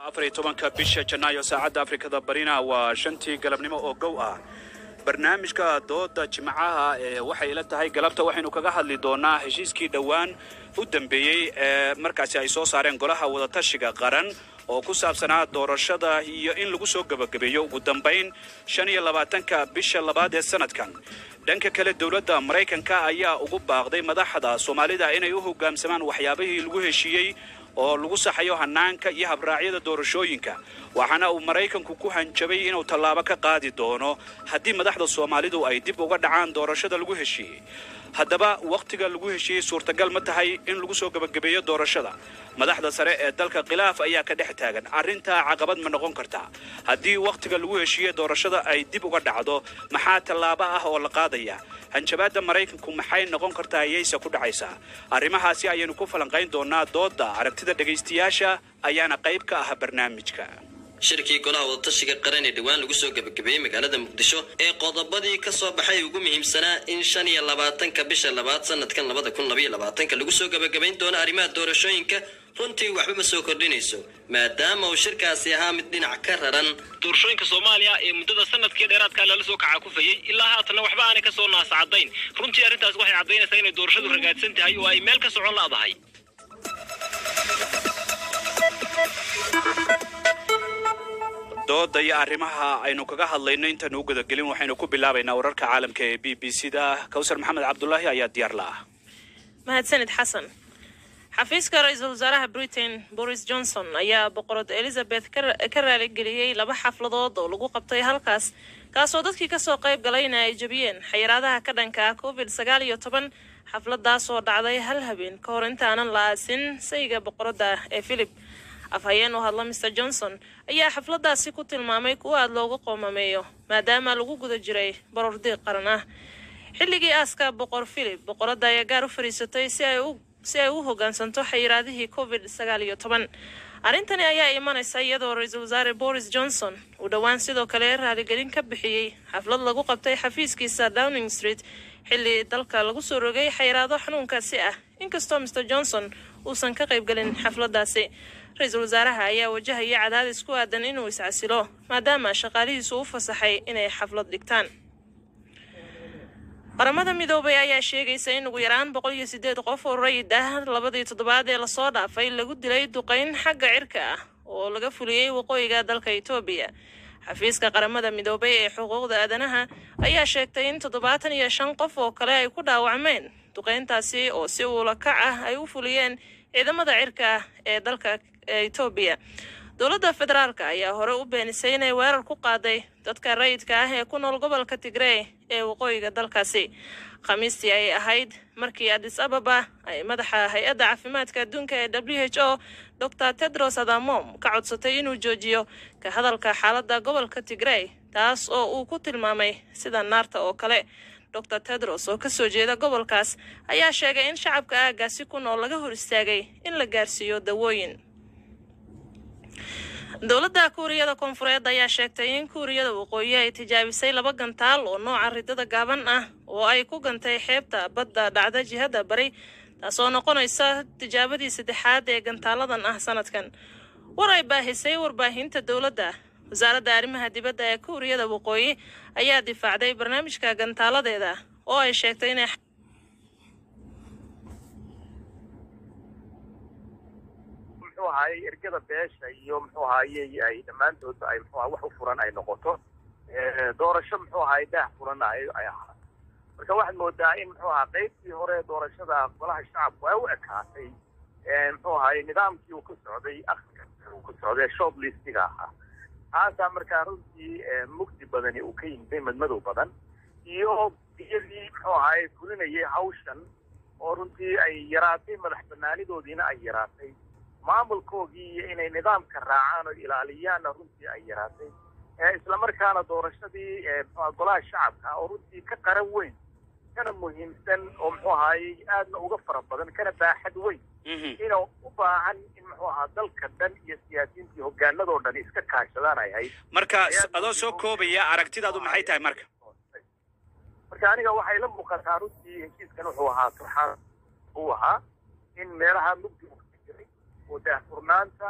afar iyo tobanka bisha janaayo saacadda afrikada barina waa shantii galabnimo oo gow ah barnaamijka dooda jimcaha ee waxay ila tahay galabta waxaynu kaga hadli doonaa heshiiskii dhowaan u dambeeyey ee markaasi ay soo saareen golaha wadatashiga qaran oo ku saabsanaa doorashada iyo in lagu soo gebagabeeyo ugu dambayn shan iyo labaatanka bisha labaad ee sanadkan dhanka kale dowladda maraykanka ayaa ugu baaqday madaxda soomaalida inay u hoggaamsamaan waxyaabihii lagu heshiiyey oo lagu saxayo hanaanka iyo habraacyada doorashooyinka waxaana uu maraykanku ku hanjabay inuu tallaabo ka qaadi doono haddii madaxda soomaalidu ay dib uga dhacaan doorashada lagu heshiiyey haddaba wakhtiga lagu heshiiyey suurtagal ma tahay in lagu soo gebagabeeyo doorashada madaxda sare ee dalka khilaaf ayaa ka dhex taagan arrintaa caqabad ma noqon kartaa haddii wakhtiga lagu heshiiyey doorashada ay dib uga dhacdo maxaa tallaabo ah oo la qaadaya hanjabaadda maraykanku maxay noqon kartaa yayse ku dhacaysaa arrimahaasi ayaynu ku falanqayn doonaa doodda aragtida dhegaystayaasha ayaana qayb ka ah barnaamijka shirkii golaha wadatashiga qaran ee dhowaan lagu soo gebagabeeyey magaalada muqdisho ee qodobadii ka soo baxay ugu muhiimsanaa in shan iyo labaatanka bisha labaad sanadkan labada kun labaiyo labaatanka lagu soo gebagabayn doono arrimaha doorashooyinka runtii waxba ma soo kordhinayso maadaama uu shirkaasi ahaa mid dhinac ka raran doorashooyinka soomaaliya ee muddada sanadkii dheeraadkaa lala soo kaca kufayey ilaa haatanna waxba aanay kasoo naascadayn runtii arrintaas waxay caddaynaysaa inay doorashadu ragaadsan tahay oo ay meel ka socon la'dahay dooda iyo arrimaha aynu kaga hadlayno intaanu u gudagelin waxaynu ku bilaabaynaa wararka caalamka ee b b c da kawsar maxamed cabdulaahi ayaa diyaar la ah mahadsanid xasan xafiiska ra-iisul wasaaraha britain boris johnson ayaa boqorad elizabeth ka raaligeliyey laba xafladood oo lagu qabtay halkaas kaasoo dadkii kasoo qayb galayna ay jebiyeen xayiraadaha ka dhanka ah covid sagaal iyo toban xafladaas oo dhacday hal habeen ka hor intaanan la aasin sayga boqoradda ee philip afhayeen u hadla mr johnson ayaa xafladaasi ku tilmaamay kuwa aada loogu qoomameeyo maadaama lagu guda jiray baror diiq qaran ah xilligii aaska boqor philip boqoradda ayaa gaar u fadhiisatay si ay u si ay u hoggaansanto xayiraadihii covid sagaal iyo toban arrintani ayaa imanaysa iyadoo ra-iisul wasaare boris johnson uu dhowaan sidoo kale raaligelin ka bixiyey xaflad lagu qabtay xafiiskiisa downing street xilli dalka lagu soo rogay xayiraado xanuunkaasi ah inkastoo mr johnson uusan ka qaybgelin xafladaasi ra-iisul wasaaraha ayaa wajahaya cadaadis ku aadan inuu iscasilo maadaama shaqaalihiisu u fasaxay inay xaflad dhigtaan qaramada midoobay ayaa sheegaysa in ugu yaraan boqol iyo sideed qof oo rayid ah labadii toddobaad ee lasoo dhaafay lagu dilay duqeyn xagga cirka ah oo laga fuliyey waqooyiga dalka etoobiya xafiiska qaramada midoobay ee xuquuqda aadanaha ayaa sheegtay in toddobaatan iyo shan qof oo kale ay ku dhaawacmeen duqeyntaasi oo si uula kac ah ay u fuliyeen ciidamada cirka ah ee dalka etoobiya dowladda federaalka ayaa hore u beenisay inay weerar ku qaaday dadka rayidka ah ee ku nool gobolka tigrey ee waqooyiga dalkaasi khamiistii ay ahayd markii adis ababa ay madaxa hay-adda caafimaadka adduunka ee w h o dor tedros adamom ka codsatay inuu joojiyo ka hadalka xaaladda gobolka tigrey taas oo uu ku tilmaamay sida naarta oo kale dor tedros oo kasoo jeeda gobolkaas ayaa sheegay in shacabka aagaasi ku nool laga hor istaagay in la gaarsiiyo dawooyin dowladda kuuriyada koonfureed ayaa sheegtay in kuuriyada waqooyi ay tijaabisay laba gantaal oo nooca ridada gaaban ah oo ay ku gantay xeebta badda dhacda jihada bari taasoo noqonaysa tijaabadii saddexaad ee gantaaladan ah sanadkan war ay baahisay warbaahinta dowladda wasaaradda arrimaha dibadda ee kuuriyada waqooyi ayaa difaacday barnaamijka gantaaladeeda oo ay sheegtay inay muxuu ahaayey ergada beesha iyo muxuu ahaayey ay dhammaantoodba ay muxuu wax u furan ay noqoto doorasho muxuu ahaayey daah furanna ay ay ahaa marka waxaad moodaa in muxuu ahaa qaybtii hore doorashada golaha shacabku ay u ekaatay muxuu ahaayey nidaamkii uu ku socday akhriga uu ku socday short listiga ahaa taasaa markaa runtii mugdi badani uu ka yimiday madmadow badan iyo iyadii muxuu ahaayey fulinayay hawshan oo runtii ay yaraatay madax banaanidoodiina ay yaraatay maamulkoogii iyo inay nidaamka raacaan oo ilaaliyaanna runtii ay yaraatay islamarkaana doorashadii golaha shacabka oo runtii ka qaran weyn kana muhiimsan oo muxuu ahaayey aadna uga fara badan kana baaxad weyn inuu u baahan in muxuu ahaa dalka dhan iyo siyaasiyiintii hogaanadoo dhan iska kaashadaan ay hayd marka adoo soo koobaya aragtidaadu maxay tahay marka marka aniga waxay la muuqataa runtii heshiiskan wuxuu ahaa turxaan uu ahaa in meelaha mugdi uu ka jiray oo daahfurnaanta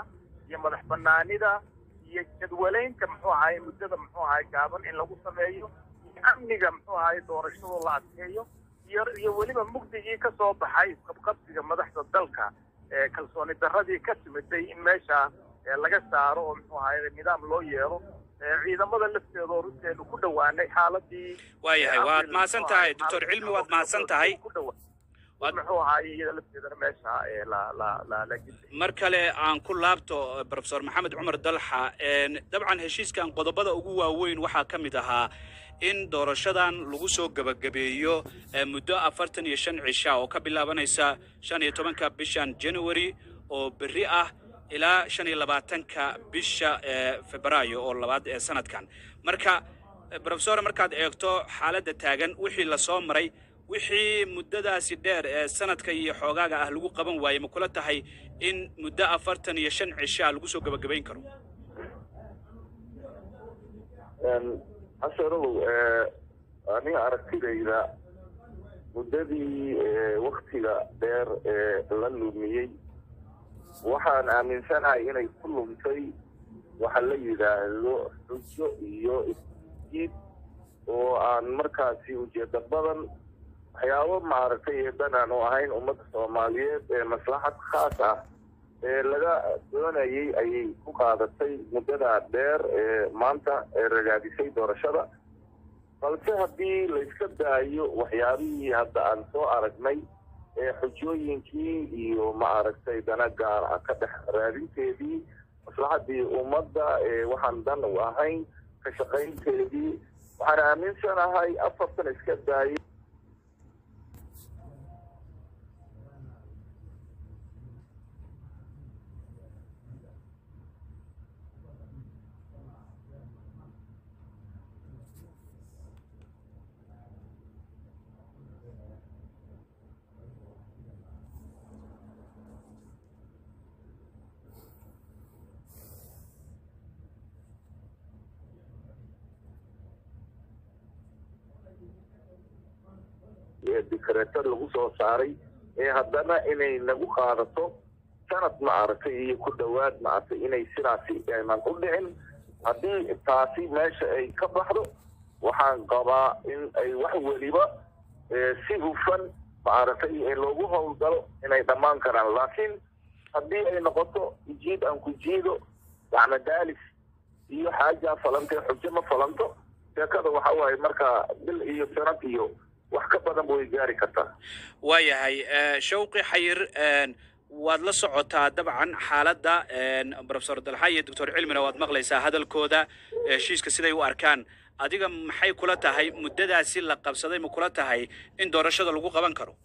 iyo madax banaanida iyo jadwalaynta muxuu ahaye muddada muxuu ahaye gaaban in lagu sameeyo iyo amniga muxuu ahaye doorashada la adkeeyo iyo iyo weliba mugdigii ka soo baxay isqabqabsiga madaxda dalka ee kalsooni darradii ka timiday in meesha ee laga saaro oo muxuu ahaye nidaam loo yeelo ee ciidamada lafteeda oo runteenu ku dhowaanay xaaladii waayahay waad mahadsan tahay doctor cilmi waad mahadsan tahay ku dhawaa Waad- muxuu ahaye iyada lafteedana meesha ee la la la la gidday mar kale aan ku laabto profesor maxamed cumar dalxa een, dabcan heshiiskan qodobada ugu waaweyn waxaa ka mid ahaa in doorashadan lagu soo gebagabeeyo ee, muddo afartan iyo shan cisha oo ka bilaabanaysa shan iyo tobanka bishan january oo berri ah ilaa shan iyo labaatanka bisha ee febraayo oo labaad ee sanadkan marka eh, profesor markaad eegto xaaladda taagan wixii lasoo maray wixii muddadaasi dheer ee sanadka iyo xoogaaga ah lagu qaban waayey ma kula tahay in muddo afartan iyo shan cishaa lagu soo gebagabayn karo xasanow aniga aragtidayda muddadii waktiga dheer ee la lumiyey waxaan aaminsanahay inay ku lumtay waxa la yidhaahdo xujo iyo isjiid oo aan markaasi ujeedo badan waxyaabo maaragtay ee dan aan u ahayn ummadda soomaaliyeed ee maslaxad khaas ah ee laga doonayay ayay ku qaadatay muddadaa dheer ee maanta ee ragaadisay doorashada balse haddii layska daayo waxyaabihii hadda aan soo aragnay ee xujooyinkii iyo ma aragtay dana gaar ah ka dhex raadinteedii maslaxadii ummadda ee waxaan dan u ahayn ka shaqaynteedii waxaan aaminsanahay afartan iska daayo ee dikareetada lagu soo saaray ee haddana inay nagu qaadato sanad ma aragtay iyo ku dhowaad ma aragtay inay sidaasi aynan u dhicin haddii taasi meesha ay ka baxdo waxaan qabaa in ay wax weliba ee si hufan ma aragtay ee loogu howlgalo inay dhammaan karaan laakiin haddii ay noqoto jiid aan ku jiido gacmo daalis iyo xaaja falantee xujo ma falanto sheekada waxa waaye marka bil iyo sanad iyo wax ka badan way gaari kartaa waayahay eh, shawqi xayir een, waad la socotaa dabcan xaaladda een, profesor dalxa iyo doctor cilmina waad maqlaysaa hadalkooda eh, heshiiska siday u arkaan adiga maxay kula tahay muddadaasi la qabsaday ma kula tahay in doorashada lagu qaban karo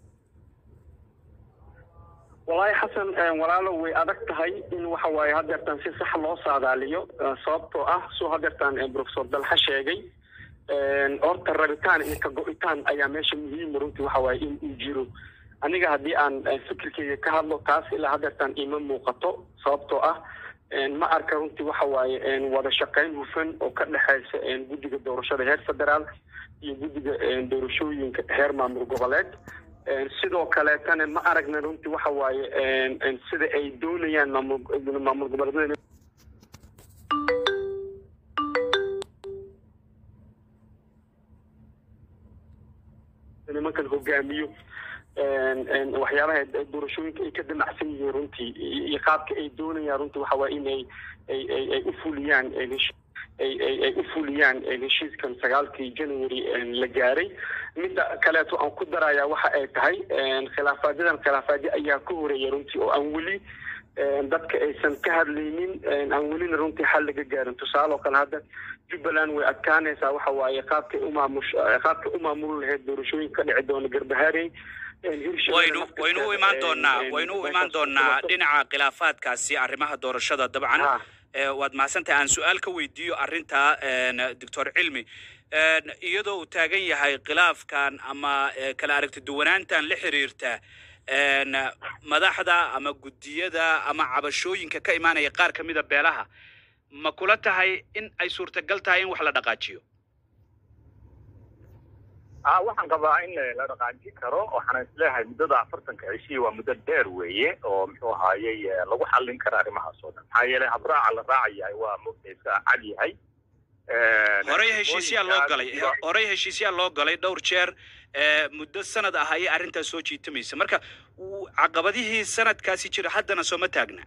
wallaahi xasan walaalo way adag tahay in waxa waaye hadeertan si sax loo saadaaliyo eh, sababtoo ah suu hadeertan eh, professor dalxa sheegay een, horta rabitaan iyo ka go-itaan ayaa meesha muhiima runtii waxa waaye in uu jiro aniga haddii aan eh, fikirkeyga ka hadlo taas ilaa hadeertan ima muuqato sababtoo ah een, ma arka runtii waxa waaye een, wada shaqayn hufan oo ka dhexaysa een, guddiga doorashada heer federaal iyo guddiga een, doorashooyinka heer maamul goboleed Een, sidoo kaleetana ma aragna runtii waxa waaye een, een, sida ay doonayaan maamul maamul goboleedyada nimankan hogaamiyo een, een, waxyaabaha doorashooyinka ay ka damacsan yihiin runtii iyo iyo qaabka ay doonayaan runtii waxa waaye in ay ay ay ay u fuliyaan een, hesh- ay ay ay u fuliyaan een, heshiiskan sagaalkii january een, la gaaray midda kaleeto aan ku darayaa waxa ay tahay een, khilaafaadyadan khilaafaadyo ayaa ka horeeya runtii oo aan weli een, dadka aysan ka hadlaynin een, aan welina runtii xal laga gaarin tusaale oo kale hadda jubbaland way adkaanaysaa waxa waaye qaabkay u maamush qaabkay u maamuli lahayd doorashooyinka ka dhici doona garbahaarey een, Hirshabelle waynu naftirkeeda, waynu u imaan een, doonaa een, waynu u meeshaas imaan ku doonaa timaado. dhinaca khilaafaadkaasi arrimaha doorashada dabcan Ah. Eh, waad mahadsantahay aan su-aal ka weydiiyo arrinta een, doctor cilmi Een, iyadoo uu taagan yahay khilaafkan ama eh, kala aragti duwanaantan la xiriirta een, madaxda ama guddiyada ama cabashooyinka ka imaanaya qaar ka mida beelaha ma kula tahay in ay suurtagal tahay in wax la dhaqaajiyo a waxaan qabaa in la dhaqaajin karo waxaan isleeyahay muddada afartanka cishii waa muddo dheer weeye oo muxuu ahaayey lagu xallin kara arrimahaas oo dhan maxaa yeelay habraaca la raacayahay waa mugta iska cad yahay horey heshiisyaa loo galay horey heshiisyaa loo galay dhowr jeer muddo sanad ah ayay arrintaas soo jiitamaysa marka caqabadihii sanadkaasi jira haddana sooma taagna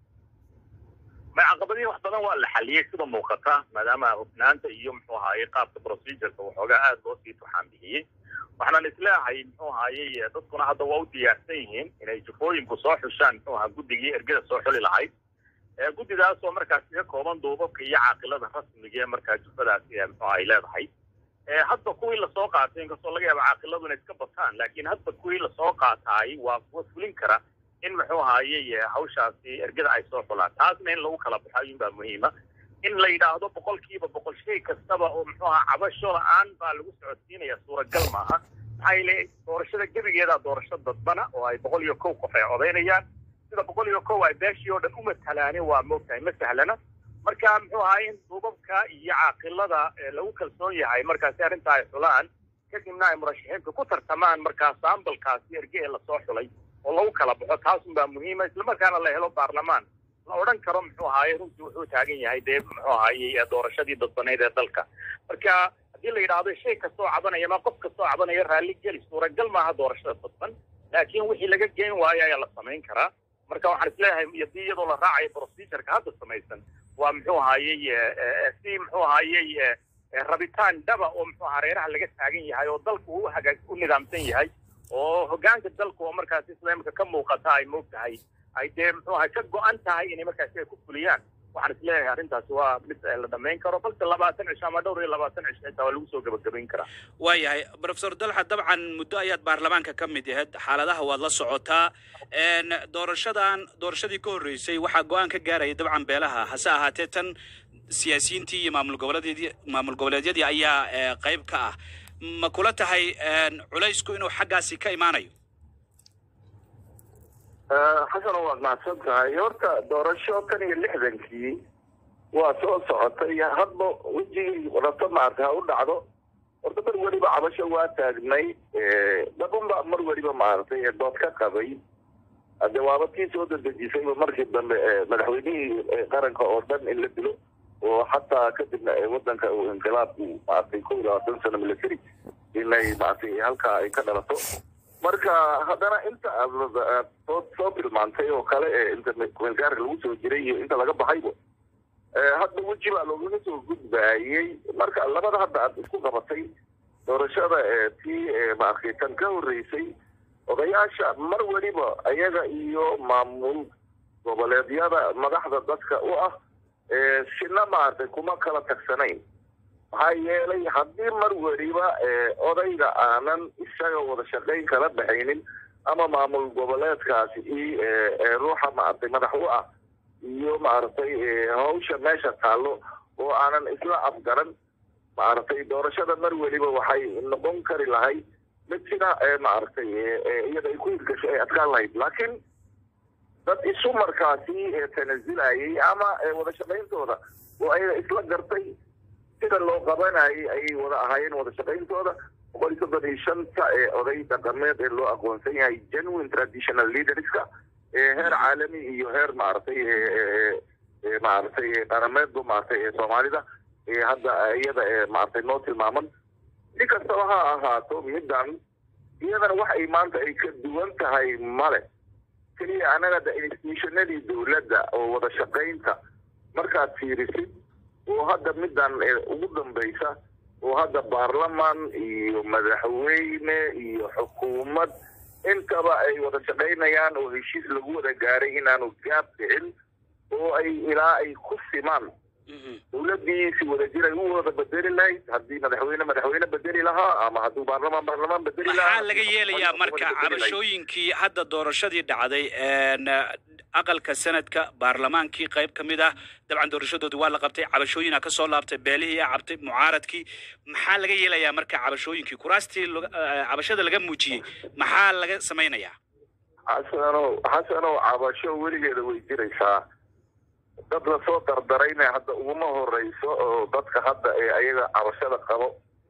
ma caqabadihii wax badan waa la xaliyey sida muuqata maadaama hufnaanta iyo muxuu ahaayey qaabka procedureka waxoogaa aada loo sii tuxaan bixiyey waxaan isleeyahay muxuu ahaayey dadkuna hadda waa u diyaarsan yihiin inay jufooyinku soo xushaan muxuu ahaa guddigii ergada soo xuli lahayd guddidaasoo markaas iga kooban duubabka iyo caaqilada rasmiga ee markaa jufadaasi muxuu ay leedahay hadba kuwii lasoo qaatay inkastoo laga yaaba caaqiladu inay iska bataan laakiin hadba kuwii lasoo qaataay waa kuwa fulin kara in muxuu ahaayey hawshaasi ergada ay soo xulaan taasna in lagu kala baxo ayuunbaa muhiima in la yidhaahdo boqolkiiba boqol shay kastaba oo muxuu ahaa cabasho la-aan baa lagu socodsiinaya suuragal maaha maxaa yeele doorashada gebigeeda doorasho dadbana oo ay boqol iyo kow qof ay codaynayaan sida boqol iyo kow ay beeshii oo dhan u matalaani waa moogtahay ma sahlana marka muxuu ahaa in duubabka iyo caaqilada lagu kalsoon yahay markaasi arrinta ay xulaan kadibna ay murashaxiintu ku tartamaan markaa saambalkaasi erge ee lasoo xulay oo lagu kala baxo taasunbaa muhiima islamarkaana la helo baarlamaan la odhan karo muxuu ahaaye runtii wuxuu taagan yahay dee muxuu ahaayey doorashadii dadbaneyd ee dalka marka haddii la yidhaahdo shay kastoo cabanaya ma qof kastoo cabanaya raalli geli suuragal maaha doorashada dadban laakiin wixii laga geen waayo ayaa la samayn karaa marka waxaan isleeyahay hadii iyadoo la raacayo procedureka hadda samaysan waa muxuu ahaayey si muxuu ahaayey rabitaan dhaba oo muxuu ahaa reeraha laga taagan yahay oo dalku uu hagaag u nidaamsan yahay oo hoggaanka dalku oo markaasi islaamka ka muuqata ay moog tahay ay dee muxuu ahay ka go-an tahay inay markaasi ay ku fuliyaan waxaan isleeyahay arrintaasi waa mid la dhamayn karo balse labaatan cisho ama dhowr iyo labaatan cisho xitaa waa lagu soo gabagabayn karaa waayahay profesor dalxa dabcan muddo ayaad baarlamaanka ka mid ahayd xaaladaha waad la socotaa doorashadan doorashadii ka horreysay waxaa go-aan ka gaaraya dabcan beelaha hase ahaatee tan siyaasiyiintii iyo maamul goboleedyadii maamul goboleedyadii ayaa qayb ka ah ma kula tahay culaysku inuu xaggaasi ka imaanayo xasano waad mahadsan tahay horta doorasho tan iyo lixdankii waa soo socotay hadba wejigii rabto maarta ha u dhacdo horta mar weliba cabasho waa taagnay dabunba mar weliba maaragtay ee dood ka qabay hade waaba tii soo dadejisayba markii dambe madaxweynihii qaranka oo dhan in la dilo oo xataa kadibna wadanka uu inqilaabku maaragtay kow iyo labaatan sano military inay maaragtay halkaa ay ka dhalato marka haddana inta aad soo soo tilmaantay oo kale ee inta kumeelgaarka lagu soo jiray iyo inta laga baxayba hadda weji baa loogaga soo gudbaayey marka labada hadda aad isku qabatay doorashada tii maaragtay tan ka horreysay odayaasha mar weliba ayaga iyo maamul goboleedyada madaxda dadka u ah sina maaragtay kuma kala tagsanayn maxaa yeelay haddii mar weliba odayga aanan isaga wada shaqayn kala baxaynin ama maamul goboleedkaasi i ruuxa maaragtay madax u ah iyo maaragtay hawsha meesha taallo oo aanan isla afgaran maaragtay doorashada mar weliba waxay noqon kari lahayd mid sida maaragtay iyada ay ku hirgasho ay adkaan lahayd laakiin dad isu markaasi tanasilayay ama wada shaqayntooda oo ayaga isla gartay sida loo qabanayay ayay wada ahaayeen wada shaqayntooda boqol iyo soddon iyo shanta ee oday dhaqameed ee loo aqoonsan yahay genuine traditional leaderska heer caalami iyo heer maaragtay maaragtay qarameedba maaragtay ee soomaalida hadda iyada maaragtay noo tilmaaman si kastaba ha ahaato middan iyadana wax ay maanta ay ka duwan tahay male keliya anaga da institutionadii dowladda oo wada shaqaynta markaad fiirisid oo hadda middan ugu dambaysa oo hadda baarlaman iyo madaxweyne iyo xukuumad intaba ay wada shaqaynayaan oo heshiis lagu wada gaaray inaanu gaab dhicin oo ay ilaa ay ku simaan dowladii si wadajir ay u wada bedeli lahayd haddii madaxweyne madaxweyne bedeli lahaa ama hadduu baarlamaan baarlamaan bedeli lahaa maxaa laga yeelayaa marka cabashooyinkii hadda doorashadii dhacday aqalka sanadka baarlamaankii qayb ka mid ah dabcan doorashadoodii waa la qabtay cabashooyina ka soo laabtay beelihii a cabtay mucaaradkii maxaa laga yeelayaa marka cabashooyinkii kuraastii cabashada laga muujiyey maxaa laga samaynayaa xasanow xasanow cabasho weligeeda way jiraysaa dad lasoo dardarayna hadda uguma horeyso oo dadka hadda ee ayaga cabashada qabo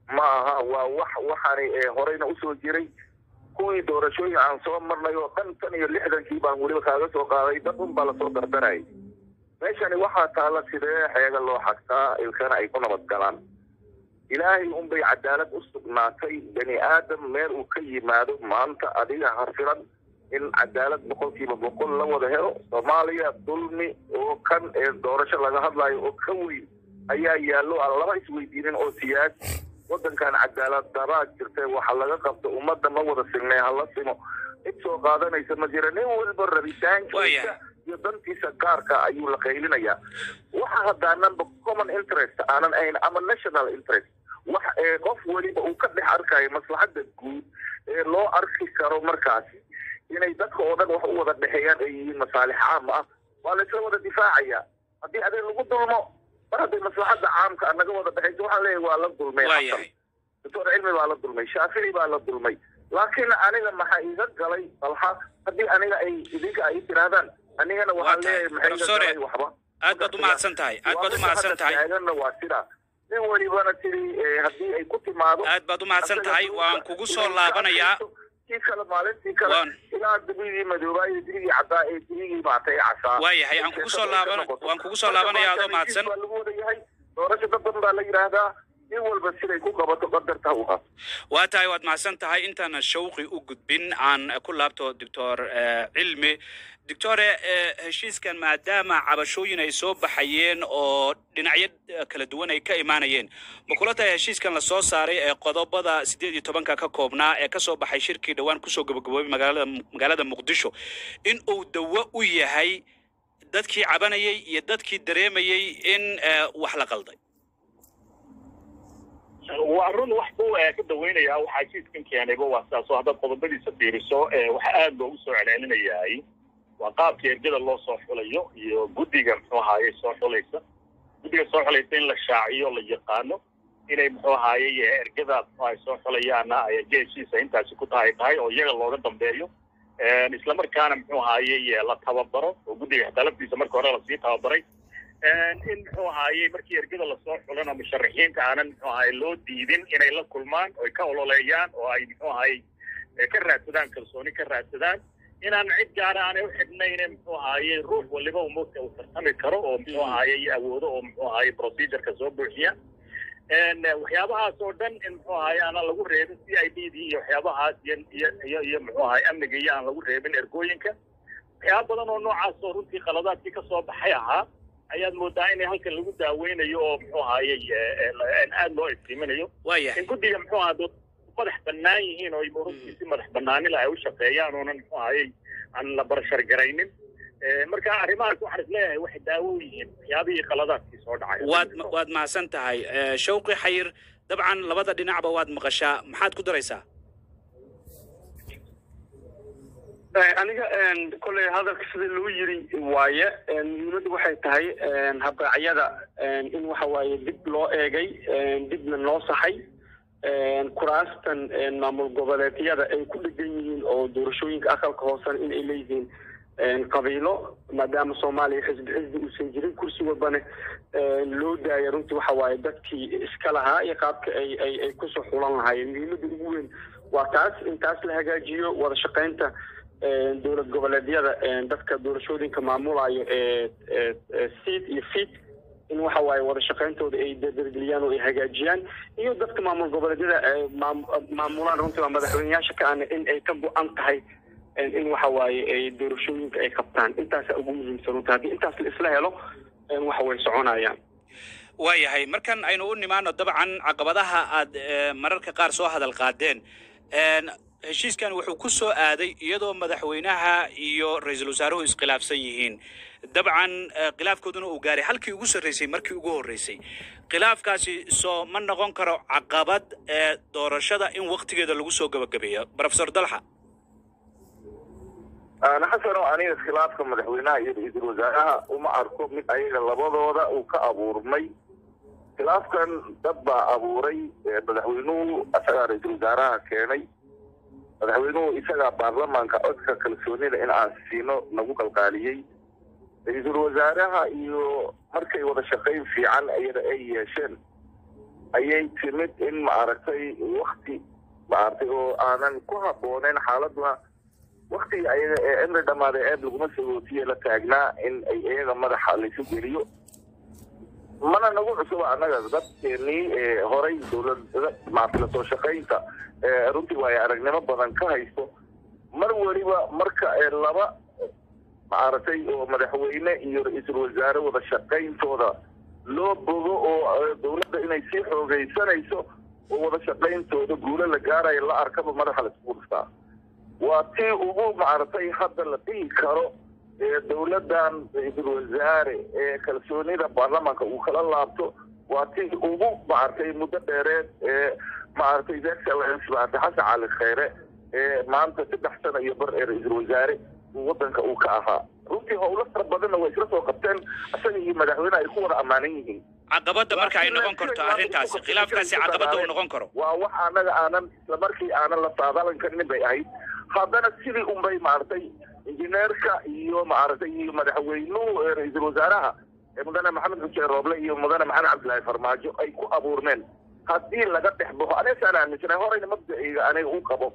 ma aha waa wax waxaani ee horeyna usoo jiray kuwii doorashooyin aan soo marnay oo dhan tan iyo lixdankii baan weliba kaaga soo qaaday dad un baa lasoo dardarayay meeshani waxaa taalla sidee xeega loo xagtaa ilkana ay ku nabad galaan ilaahay unbay cadaalad u sugnaatay bani aadam meel uu ka yimaado maanta adiga hafilan in cadaalad boqolkiiba boqol la wada helo soomaaliya dulmi oo kan ee doorasho laga hadlayo oo ka weyn ayaa yaallo aan laba isweydiinin oo siyaasi waddankan cadaalad daraa jirtay waxa laga qabto ummadda ma wada signay hala simo cid soo qaadanaysa ma jira nin walba rabitaankiisa iyo dantiisa gaarka ayuu la qaylinayaa waxa haddaananba common interest aanan ahayn ama national interest wax ee qof weliba uu ka dhex arkayo maslaxadda guud ee loo arki karo markaasi inay dadka oo dhan wax u wada dhexeeyaan ay yihiin masaalix caam ah waa la isla wada difaacaya haddii adig lagu dulmo mar hadday maslaxadda caamka naga wada dhexeyso waxaan leeyahay waa la dulmay xasan doctor cilmi baa la dulmay shaafici baa la dulmay laakiin aniga maxaa iga galay balha haddii aniga ay idinka ay tirahdaan anigana waxaan leeyahay maxay iga galay waxba aad baad umahadsan tahay aad baad umahadsan tahay taaganna waa sidaa nin welibana tiri haddii ay ku timaado aad baad umahadsan tahay waan kugu soo laabanayaa kii kale maalintii kale ilaa dibigii madoobaa iyo dibigii caddaa ee dibigii maatay casaa waayahay aan kugu soo laaban waan kugu soo laabanaya adoo mahadsan baa lagu wada yahay doorasho dad badan baa la yidhaahdaa nin walba siday ku qabato qadarta u qaato waa tahay waad mahadsan tahay intaan shawqi u gudbin aan ku laabto doctor cilmi doctore heshiiskan maadaama cabashooyin ay soo baxayeen oo dhinacyo kala duwan ay ka imaanayeen ma kula tahay heshiiskan lasoo saaray ee qodobada siddeed iyo tobanka ka koobnaa ee kasoo baxay shirkii dhowaan kusoo gabagaboobay magaalada magaalada muqdisho in uu dawo u yahay dadkii cabanayay iyo dadkii dareemayay in wax la qalday waa run wax buu ka daweynayaa waxaa heshiiskan keenayba waa sidaas oo haddaad qodobadiisa fiiriso waxa aad loogu soo celcelinayahay waa qaabka ergada loo soo xulayo iyo guddiga muxuu ahaaye soo xulaysa guddiga soo xulaysa in la shaaciyo la yaqaano inay muxuu ahaaye ergada ay soo xulayaana ay erge heshiisa intaasi ku tahay tahay oo iyaga looga dambeeyo islamarkaana muxuu ahaaye la tababaro oo guddiga xitaalaftiisa marka hore lasii tababaray in muxuu ahaaye markii ergada lasoo xulana musharaxiinta aanan muxuu ahaaye loo diidin inay la kulmaan oo ay ka ololeeyaan oo ay muxuu ahaaye ka raadsadaan kalsooni ka raadsadaan inaan cid gaara aanay u xidhnayne muxuu ahaaye ruux waliba uu mogta uu tartami karo oo muxuu ahaaye awoodo oo muxuu ahaaye procedureka soo buuxiya waxyaabahaas oo dhan in muxuu ahaaye aanan lagu reebin c i d d iyo waxyaabahaas iyo iyo iyo iyo muxuu ahaaye amniga iyo aan lagu reebin ergooyinka waxyaaba badan oo noocaas oo runtii qaladaadkii ka soo baxay ahaa ayaad moodaa in halkan lagu daaweynayo oo muxuu ahaaye aad loo iftiiminayo in guddiga muxuu ahaa madax bannaan yihiin oo runtii si madax bannaanila ay u shaqeeyaan oonan muxuu ahaaye aan la barashar garaynin marka arrimahaas waxaan isleeyahay waxay daawo u yihiin waxyaabihii qaladaadkii soo dhacay waad waad mahadsan tahay shawqi xayir dabcan labada dhinacba waad maqashaa maxaad ku daraysaa aniga kolley hadalka sida loo yiri waaye muhiimaddu waxay tahay habraacyada in waxa waaye dib loo eegay dibna loo saxay kuraastan maamul goboleedyada ay ku dhegan yihiin oo doorashooyinka aqalka hoosena in ay leeyihiin qabiilo maadaama soomaaliya xisbi xisbi uusan jirin kursi walbana loo daaya runtii waxa waaye dadkii iska lahaa iyo qaabka ay ay ay kusoo xulan lahaayeen muhiimadda ugu weyn waa taas in taas la hagaajiyo wada shaqaynta dowlad goboleedyada dadka doorashooyinka maamulayo ee seat iyo fit in waxa waaye wada shaqayntooda ay dardargeliyaan oo ay hagaajiyaan iyo dadka maamul goboleedyada maamulaan runtii waa madaxweyneyaasha ka ana in ay ka go-an tahay in waxa waaye ay doorashooyinka ay qabtaan intaasa ugu muhiimsan runtii haddii intaas la isla helo waxa way soconayaan waayahay markan aynu u nimaano dabcan caqabadaha aad mararka qaar soo hadal qaadeen heshiiskan wuxuu ku soo aaday iyadoo madaxweynaha iyo ra-iisul wasaaruhu iskhilaafsan yihiin dabcan khilaafkooduna uu gaaray halkii ugu sarreysay markii ugu horreysay khilaafkaasi soo ma noqon karo caqabad ee doorashada in waktigeeda lagu soo gabagabeeyo profesor dalxa xasano aniga khilaafka madaxweynaha iyo ra-iisul wasaaraha uma arko mid ayaga labadooda uu ka abuurmay khilaafkan dad baa abuuray madaxweynuhu isagaa ra-iisul wasaaraha keenay madaxweynuhu isagaa baarlamaanka codka kalsoonida in aan siino nagu qalqaaliyey ra-iisul wasaaraha iyo markay wada shaqayn fiican iyada ay yeesheen ayay timid in maaragtay wakti maaragtay oo aanan ku habbooneyn xaaladuna waktiga ayaga ee cimri dhammaaday eeb laguma sagootiye la taagnaa in ay iyaga madaxa laysu geliyo mana nagu cusuba annaga dadkeenii ee horay dowladda maaragtay lasoo shaqaynta ee runtii waayo aragnimo badan ka haysto mar weliba marka ee laba maaragtay oo madaxweyne iyo ra-iisul wasaare wada shaqayntooda loo bogo oo dowladda inay sii xoogaysanayso oo wada shaqayntooda guulo la gaarayo la arkaba madaxa laisku dhuftaa waa tii ugu maaragtay hadda la dhihi karo ee dowladdan ra-iisul wasaare ee kalsoonida baarlamaanka uu kala laabto waa tii ugu maaragtay muddo dheereed ee maaragtay his excellence maaragtay xasan cali kheyre ee maanta saddex sano iyo bar ee ra-iisul wasaare wadanka uu ka ahaa runtii howlo fara badanna way isla soo qabteen isaga iyo madaxweyne ay ku wada ammaanan yihiin caqabadda marka ay noqon karto arrintaasi khilaafkaasi caqabadda uu noqon karo waa wax anaga aanan islamarkii aanan la saadalan karinin bay ahayd haddana sidii unbay maaragtay injineerka iyo maaragtay iyo madaxweynuhu ee ra-iisul wasaaraha ee mudane maxamed xuseen rooble iyo mudane maxamed cabdillaahi farmaajo ay ku abuurmeen haddii laga dhex baxo anigasaan aaminsanay horeyna mabdaciyga aniga u qabo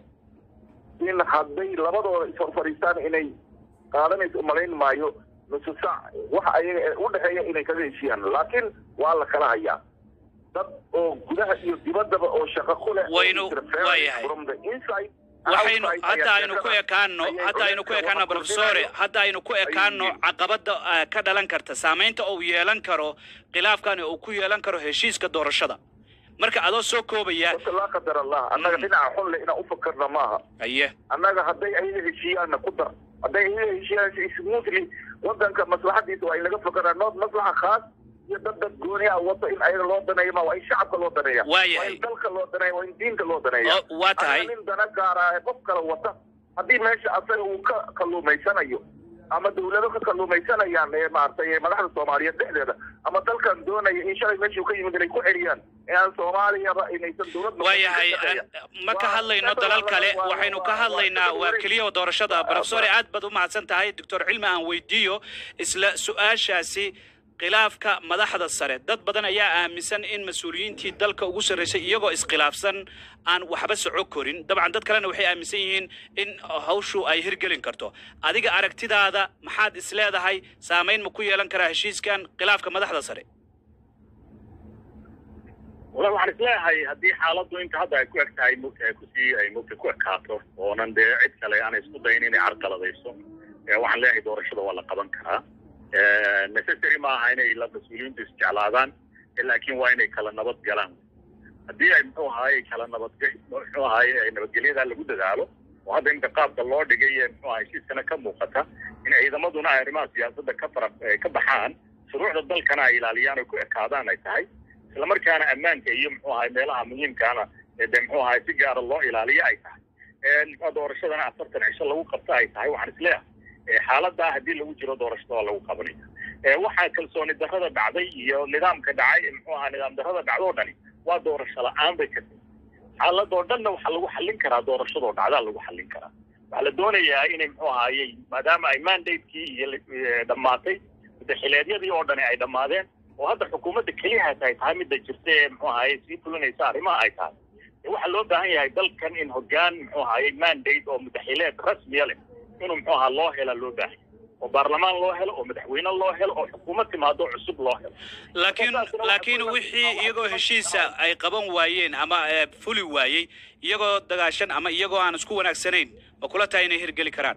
in hadday labadooda ishor fadhiistaan inay qaadanayso umalayn maayo nusu sac waxa ayaga ee u dhexeeya inay kaga heshiyaan laakiin waa la kala hayaa dad oo gudaha iyo dibaddaba oo shaqo ku leh Waynu- waayahay. from the inside waxaynu outside hadda ayaa aynu ku shaqada- ekaano ayay hadda aynu ku culays ekaano wax professore kordhinayo. hadda aynu ku ekaano yihiin. caqabadda ah, ka dhalan karta saamaynta uu yeelan karo khilaafkani uu ku yeelan karo heshiiska doorashada marka adoo soo koobaya horta laa qadar allah annaga dhinaca xun le inaan u fakarna maaha aye annaga hadday ayaga heshiiyaanna ku dar hadday ayaga heshiiyaan smoothly wadanka maslaxadiisa waa in laga fakaraa nood maslaxa khaas iyo dad dad gooni ah wata in ayaga loo daneeyo ma waa in shacabka loo daneeya Waayahay. waa in dalka loo daneeya waa in diinta loo daneeya Oo, waa tahay. Aniga nin dana gaara ee qof kale wata haddii meesha asaga uu ka kalluumaysanayo ama dawlado ka kalluumaysanayaan ee maaragtay ee madaxda soomaaliyeed dhexdeeda ama dalkan doonaya in shalay meeshuu ka yimid inay ku celiyaan ee aan soomaaliyaba inaysan dowlad noqon waayahay ka shaqeeya. an- ma ka Waa- hadlayno waa- dalal kale waa- waxaynu waa- ka waa- hadlaynaa waa- waa keliya doorashada waa- professore waa- aad baad u mahadsan tahay doctor cilmi aan weydiiyo isla su-aashaasi khilaafka madaxda sare dad badan ayaa aaminsan in mas-uuliyiintii dalka ugu sarreysay iyagoo iskhilaafsan aan waxba soco korin dabcan dad kalena waxay aaminsan yihiin in hawshu ay hirgelin karto adiga aragtidaada maxaad isleedahay saamayn ma ku yeelan karaa heshiiskan khilaafka madaxda sare walahi waxaan isleeyahay haddii xaaladdu inta hadda ay ku eg tahay mugta ay kusii ay mugta ku ekaato oonan dee cid kale aanay isku dayin inay carqaladayso ee waxaan leeyahay doorashada waa la qaban karaa necessary ma aha inay la mas-uuliyiintu isjeclaadaan ee laakiin waa inay kala nabad galaan haddii ay muxuu ahaay kala nabadge muxuu ahaay ay nabadgelyadaa lagu dadaalo oo hadda inta qaabka loo dhigay ee muxuu ahay heshiiskana ka muuqata in ciidamaduna ay arrimaha siyaasadda ka fara eh, ka baxaan shuruucda dalkana ay ilaaliyaan oo ku ekaadaan ay tahay isla markaana ammaanka iyo muxuu ahay meelaha muhiimkaana ee dee muxuu ahay si gaara loo ilaaliyo ay tahay ee muxuu doorashadana afartan cisho lagu qabto ay tahay waxaan isleeyahay ee xaaladdaa haddii lagu jiro doorashada waa lagu qabanaya ee waxaa kalsooni darrada dhacday iyo nidaamka dhacay muxuu ahaa nidaam darrada dhacdo oo dhani waa doorasho la-aan bay ka tahay xaaladoo dhanna waxaa lagu xallin karaa doorashadoo dhacdaa lagu xallin karaa waxaa la doonayaa inay muxuu ahaayey maadaama ay mandatekii iyo eh, dhammaatay mudaxileedyadii oo dhani ay dhammaadeen oo hadda xukuumadda keliyahaas ay tahay midda jirta ee muxuu ahaayey sii fulinaysa arrimaha ay tahay ee waxaa loo baahan yahay dalkan in hoggaan muxuu ahaayey mandate oo mudaxileed rasmiya leh inuu muxuu ahaa loo hela loo baahan yahay oo baarlamaan loo helo oo madaxweyne loo helo oo xukuumad timaado cusub loo helo laakiin laakiin wixii iyagoo heshiisa ay qaban waayeen ama eh, fuli waayey iyagoo dagaashan ama iyagoo aan isku wanaagsanayn ma kula tahay inay hirgeli karaan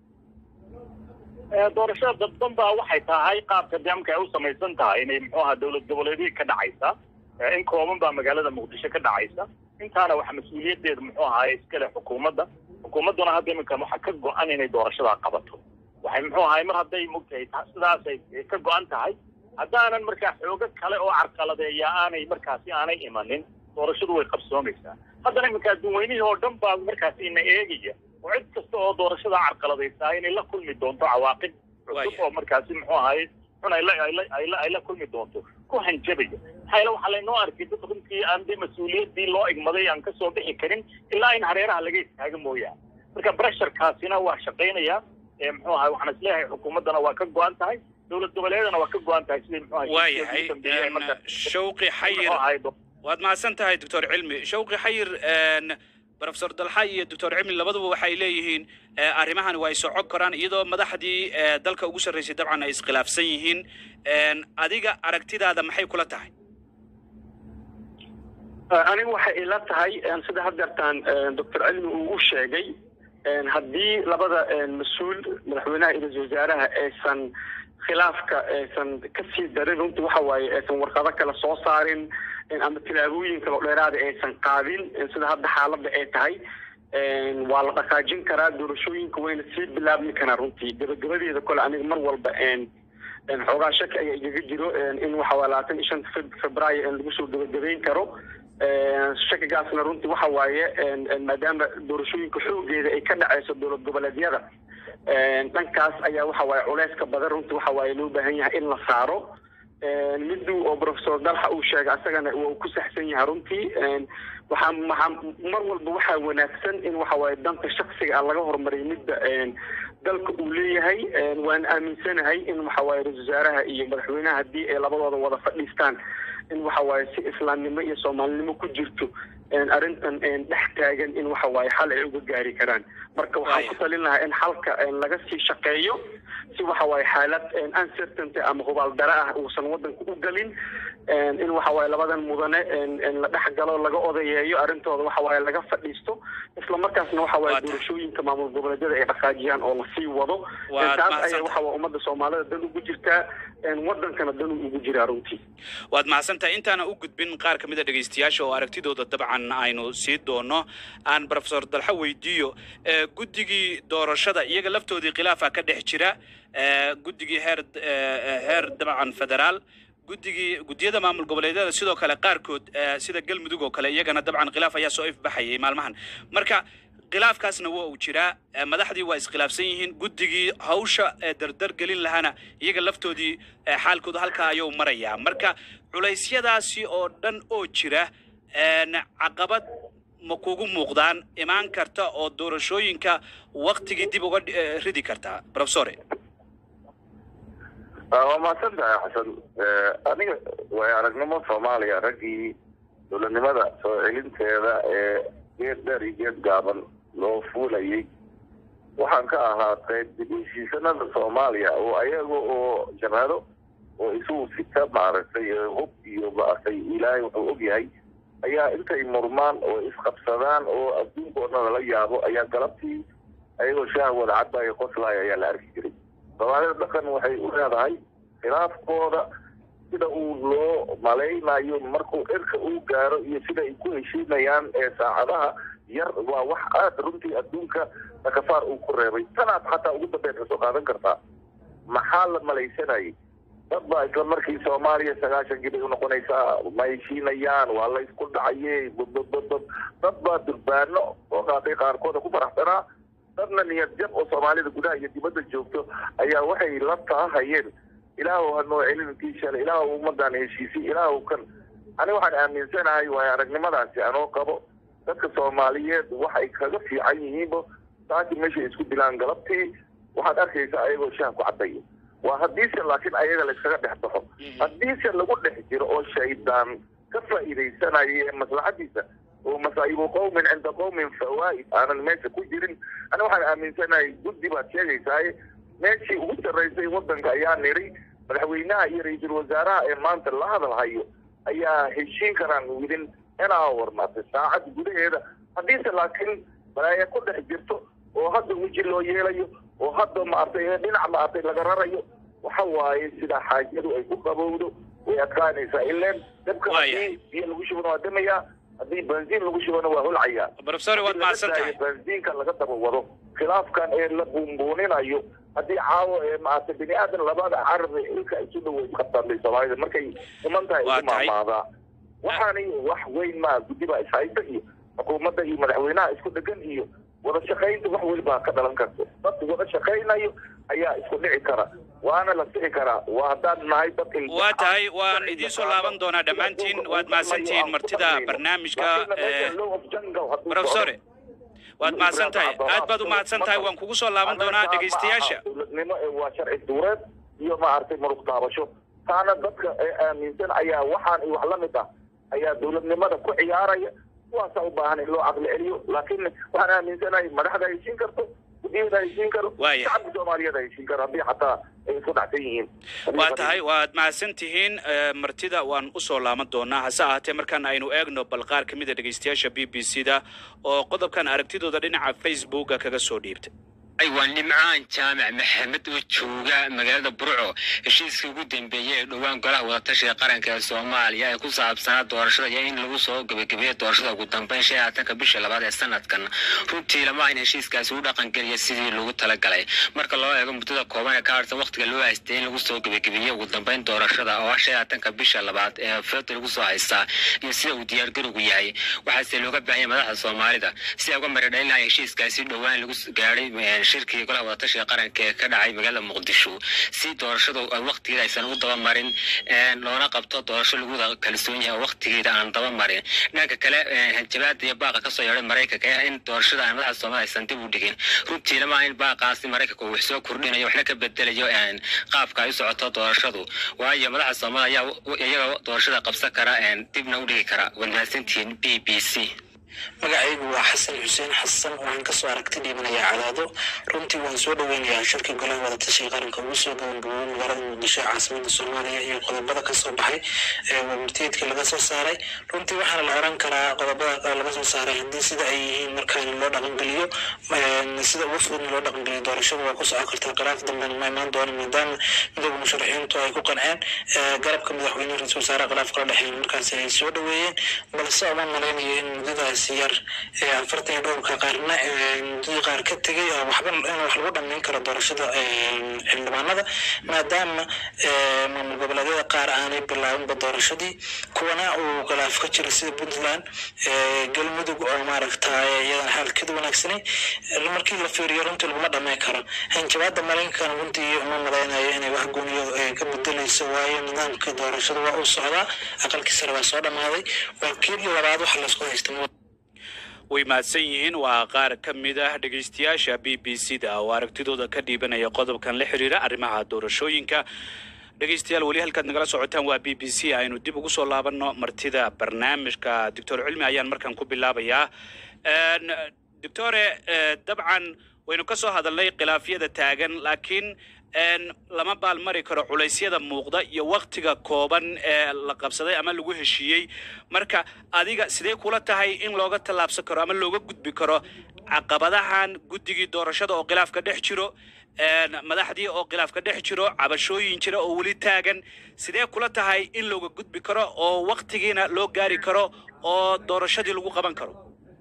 Ee, doorashada dadban baa waxay tahay qaabka nidaamka ay u samaysan tahay inay muxuu ahaa dowlad goboleedihii ka dhacaysa Ee, in kooban baa magaalada muqdisho ka dhacaysa intaana waxa mas-uuliyadeeda muxuu ahaay iskale xukuumadda xukuumadduna hadda iminka waxaa ka go-an inay doorashadaa qabato waxay muxuu ahaay mar hadday mugtahay ta- sidaasay ka go-an tahay haddaanan markaa xoogo kale oo carqaladeeya aanay markaasi aanay imanin doorashadu way qabsoomaysaa haddana iminka adduunweynihii oo dhan baa markaasi ina eegaya oo cid kasta oo doorashada carqaladaysaa inay la kulmi doonto cawaaqib cusub Waaya. oo markaasi muxuu ahaay xun ay la ay la ay la ay la kulmi doonto ku hanjabaya maxaa yeele waxaa laynoo arkay dad runtii aan dee mas-uuliyaddii loo igmaday aan kasoo bixi karin ilaa in hareeraha laga istaaga mooyaane marka bresharkaasina waa shaqaynayaa ee muxuu ahay waxaan isleeyahay xukuumaddana waa ka go-an tahay dowlad goboleedana waa ka go-an tahay sidii muxuu ahay waayahay dambeeyay ay markaa- shawqi xayir muxuu ahay do- waad mahadsan tahay doctor cilmi shawqi xayir profesor dalxa iyo doctor cilmi labaduba waxay leeyihiin eh, arrimahan waa ay socon karaan iyadoo madaxdii eh, dalka ugu sarreysay dabcan ay iskhilaafsan yihiin En, adiga aragtidaada maxay kula tahay anigu waxay ila tahay een, sida haddeertaan doctor cilmi uu u sheegay een, haddii labada een, mas-uul madaxweynaha iyo ra-iisul wasaaraha aysan khilaafka aysan kasii darin runtii waxa waaye aysan warqado kale soo saarin een, ama tilaabooyin kale oo dheeraada aysan qaadin een, sida hadda xaaladda ay tahay een, waa la dhaqaajin karaa doorashooyinka wayna sii bilaabmi karaa runtii gabagabadeeda kole aniga mar walba een een, xoogaa shaki ayaa igaga jiro een, in waxa waaye labaatan iyo shanta feb- febraayo in lagu soo gabagabeyn karo Een, shakigaasna runtii waxa waaye een, een, maadaama doorashooyinka xoogeeda ay ka dhacayso dowlad goboleedyada een, dhankaas ayaa waxa waaye culeyska badan runtii waxa waaye loo baahan yahay in la saaro Een, miduu oo professor dalxa uu sheegay asagana waa uu ku saxsan yahay runtii Een, waxaa waxaa mar walba waxaa wanaagsan in waxa waaye danta shaksiga ah laga horumariyo midda een, dalka uu leeyahay Een, waan aaminsanahay in waxa waaye ra-iisul wasaaraha iyo madaxweynaha haddii ay labadooda wada fadhiistaan in waxa waaye si islaamnimo iyo soomaalinimo ku jirto een, arrintan een, dhex taagan in waxa waaye xal ay uga gaari karaan marka waxaan ku talin lahaa in xalka een, laga sii shaqeeyo si waxa waaye xaalad een, uncertainty ama hubaal dara ah uusan wadanka u galin een, in waxa waaye labadan mudane een, een, la dhex galo laga odayeeyo arrintooda waxa waaye laga fadhiisto isla markaasna waxa waaye Waa tahay. doorashooyinka maamul goboleedyada ay dhaqaajiyaan oo lasii wado Waad Een, taas mahadsantahay. ayaa waxa waaye ummadda soomaalida dan ugu jirtaa een, wadankana dan ugu jiraa runtii waad mahadsantahay intaana u gudbin qaar ka mid a dhegaystayaasha oo aragtidooda dabcan aynu sii doono aan profesor dalxa weydiiyo Eh, guddigii doorashada iyaga laftoodii khilaafa ka dhex jira Eh, guddigii heer eh, heer dabcan federaal guddigii guddiyada maamul goboleedyada sidoo kale qaarkood eh, sida galmudug oo kale iyagana dabcan khilaaf ayaa soo ifbaxayay maalmahan marka khilaafkaasna waa uu jiraa Eh, madaxdii waa iskhilaafsan yihiin guddigii hawsha eh, dardar gelin lahaana iyaga laftoodii eh, xaalkooda halkaa ayuu marayaa marka culeysyadaasi oo dhan oo jira een, caqabad ma kugu muuqdaan imaan karta oo doorashooyinka waktigii dib uga eh, ridi kartaa profesore waa mahadsan tahay xasan Eh, aniga way aragnimo soomaaliya raggii dowladnimada soo celinteeda ee geed dheer iyo geed gaaban loo fuulayay waxaan ka ahaa qayb dib u heshiisanada soomaaliya oo ayaga oo jabhado oo isugu sita maaragtay ee hub iyo maaragtay ilaahay wuxuu og yahay ayaa intay murmaan oo isqabsadaan oo adduunka oo dhan lala yaabo ayaa galabtii ayagoo shaah wada cadbaayo qoslaaya ayaa la arki jiray soomaalida dhaqan waxay u leedahay khilaafkooda sida uu loo malaynayo markuu cirka uu gaaro iyo sida ay ku heshiinayaan ee saacadaha yar waa wax aad runtii adduunka takafaar uu ku reebay tanaad xataa ugu dambeyn ka soo qaadan kartaa maxaa la malaysanayay dad baa isla markii soomaaliya sagaashankii bay unoqonaysaa ma heshiinayaan waa la isku dhacayey babababab dad baa durbaano oo qaatay qaarkooda ku faraxsanaa dadna niyad jab oo soomaalida gudaha iyo dibadda joogto ayaa waxay la taahayeen ilaahu ha noo celin intii shalay ilaahu ummadaan heshiisay ilaahu kan ani waxaan aaminsanahay waayo aragnimadaasi anoo qabo dadka soomaaliyeed waxay kaga fiican yihiinba saaki meeshay isku dilaan galabtii waxaad arkaysaa ayagoo shaah ku cadaya waa haddiise laakiin ayaga layskaga dhex baxo haddiise lagu dhex jiro oo shaydaan ka faa'iidaysanaya ee maslaxadiisa oo masaa'ibu qowmin cinda qowmin fawaa'id aanan meesha ku jirin ani waxaan aaminsanahay guddi baad sheegaysaa meeshii ugu sarraysay waddanka ayaa niri madaxweynaha iyo ra-iisul wasaaraha ee maanta la hadal hayo ayaa heshiin karaan widin in hour maartay saacad gudaheeda haddiise laakiin balaaya ku dhex jirto oo hadda weji loo yeelayo oo hadda maartay dhinac maartay laga rarayo waxa waaye sida xaajadu ay ku qabowdo way adkaanaysaa ileen dabka Waayahay. haddii biyo lagu shubana waa damayaa haddii benziin lagu shubana waa holcayaa profesore waad mahadsan tahay benziinka laga daba wado khilaafkan ee la buunbuuninayo haddii caawo ee maaragtay bini aadan labada carabi ilka isu dhow isqabtaan bay soomaalida markay iman tahay Waa isu tahay. maamaadaa waxaani wax weyn maa guddi baa ishaysta iyo xukuumadda iyo madaxweynaha isku dhegan iyo wada shaqaynta wax welibaa ka dhalan karta dad wada shaqaynayo ayaa isku dhici kara waana la sixi karaa waa haddaan nahay dad ilbaxa, waa tahay waan dad idiin soo ilbaxa, laaban doonaa sida dhammaantiin dhulka waad uu mahadsantihiin dhaqmayo aan ku martida dhaqmayno. barnaamijka Laakiin meesha eh, law of jungle hadduu profesore socdo, waad mahadsan tahay aad baad u mahadsan tahay waan kugu soo laaban doonaa Anaga ma dhegaystayaasha aha dowladnimo ee waa sharci duureed iyo maaragtay muruq taabasho taana dadka ee aaminsan ayaa waxaan iyo wax la mid ah ayaa dowladnimada ku ciyaaraya kuwaasa u baahan in loo caqli celiyo laakiin waxaan aaminsanahay madaxda heshiin karto gudiyada heshiin karo Waaya. shacabka soomaaliyeed heshiin karo haddii xataa ay isku dhacsan yihiin waa tahay waad mahadsan tihiin eh, martida waan usoo laaban doonaa hase ahaatee markaan aynu eegno bal qaar ka mid a dhegeystayaasha b b c da oo qodobkan aragtidooda dhinaca facebooka kaga soo dhiibtay ay waa nimcaan jaamac maxamed oo jooga magaalada burco heshiiskii ugu dambeeyey ee dhowaan golaha wadatashiga qaranka ee soomaaliya ee ku saabsanaa doorashada iyo in lagu soo gebagabeeyo doorashada ugu dambeyn shan iyo labaatanka bisha labaad ee sanadkan runtii lama ahin heshiiskaasi u dhaqangeliya sidii lagu talagalay marka loo eego muddada kooban ee ka harsan waqtiga loo haystay in lagu soo gebagabeeyo ugu dambeyn doorashada oo ah shan iyo labaatanka bisha labaad ee febraayo lagu soo haystaa iyo sida uu diyaargarowgu yahay waxaase looga baahan yahay madaxda soomaalida si ay uga maridhalin lahay heshiiskaasi dhowaan lagu gaadhay eh, shirkii golaha wadatashiga qaranka ee ka dhacay magaalada muqdisho si doorashadu ay waqtigeeda aysan u daba marin eh, loona qabto doorasho lagu wada kalsoon yahay oo waqtigeeda aan daba marin dhanka kale eh, hanjabaada iyo baaqa kasoo yeedhay maraykanka ee in doorashada aan madaxda soomaalida aysan dib u dhigin runtii lama in baaqaasi maraykanka uu wax soo kordhinayo waxna ka bedelayo eh, qaabka ay u socoto doorashadu waayo madaxda soomaalida ayaa u- iyaga doorashada qabsan kara eh, dibna u dhigi kara waad mahadsantihiin b b c magacaygu waa xasan xuseen xasan waxaan kasoo aragti dhiibanayaa cadaado runtii waan soo dhoweynayaa shirka golaha wadatashiga qaranka ugu soo gabagaboobay magaalada muqdisho ee caasimada soomaaliya iyo qodobada kasoo baxay ee warmurtiyeedka laga soo saaray runtii waxaana la oran karaa qodobada laga soo saaray haddii sida ay yihiin markaan loo dhaqangeliyo een, sida ugu fududna loo dhaqangeliyo doorashada waa ku socon kartaa khilaaf dambena ma imaan doono maadaama midooda musharaxiintu ay ku qanceen ee, garabka madaxweyne ra-iisul wasaare khilaaf kala dhexeyn markaasi ay soo dhoweeyeen balse uma malaynayo in muddadaas yar ee afartan iyo dhowrka qaarna ee, muddadii qaar ka tegay oo waxba in wax lagu dhammayn karo doorashada ee, xildhibaanada maadaama ee, maamul goboleedyada qaar aanay bilaabinba doorashadii kuwana uu khilaaf ka jiro sida puntland ee, galmudug oo maaragta iyadana xaalkeedu wanaagsanay Ee, markii la fiiriyo runtii laguma dhammayn karo hanjabaada maraykankan runtii uma malaynayo inay wax gooniyo ee, ka bedeleyso waayo nidaamka doorashada waa uu socdaa aqalkii sare waa soo dhammaaday waa kii labaad waxa laysku haysta way mahadsan yihiin waa qaar ka mid ah dhegeystayaasha b b c da oo aragtidooda ka dhiibanaya qodobkan la xiriira arrimaha doorashooyinka dhegeystayaal weli halkaad nagala socotaan waa b b c aynu dib ugu soo laabanno martida barnaamijka doctor cilmi ayaan markaan ku bilaabayaa Een, doctore eh, dabcan waynu ka soo hadalnay khilaafyada taagan laakiin een, lama baalmari karo culaysyada muuqda iyo waktiga kooban ee la qabsaday ama lagu heshiiyey marka adiga sidee kula tahay in looga tallaabsan karo ama looga gudbi karo caqabadahan guddigii doorashada oo khilaafka dhex jiro een, madaxdii oo khilaafka dhex jiro cabashooyin jira oo weli taagan sidee kula tahay in looga gudbi karo oo waktigiina loo gaari karo oo doorashadii lagu qaban karo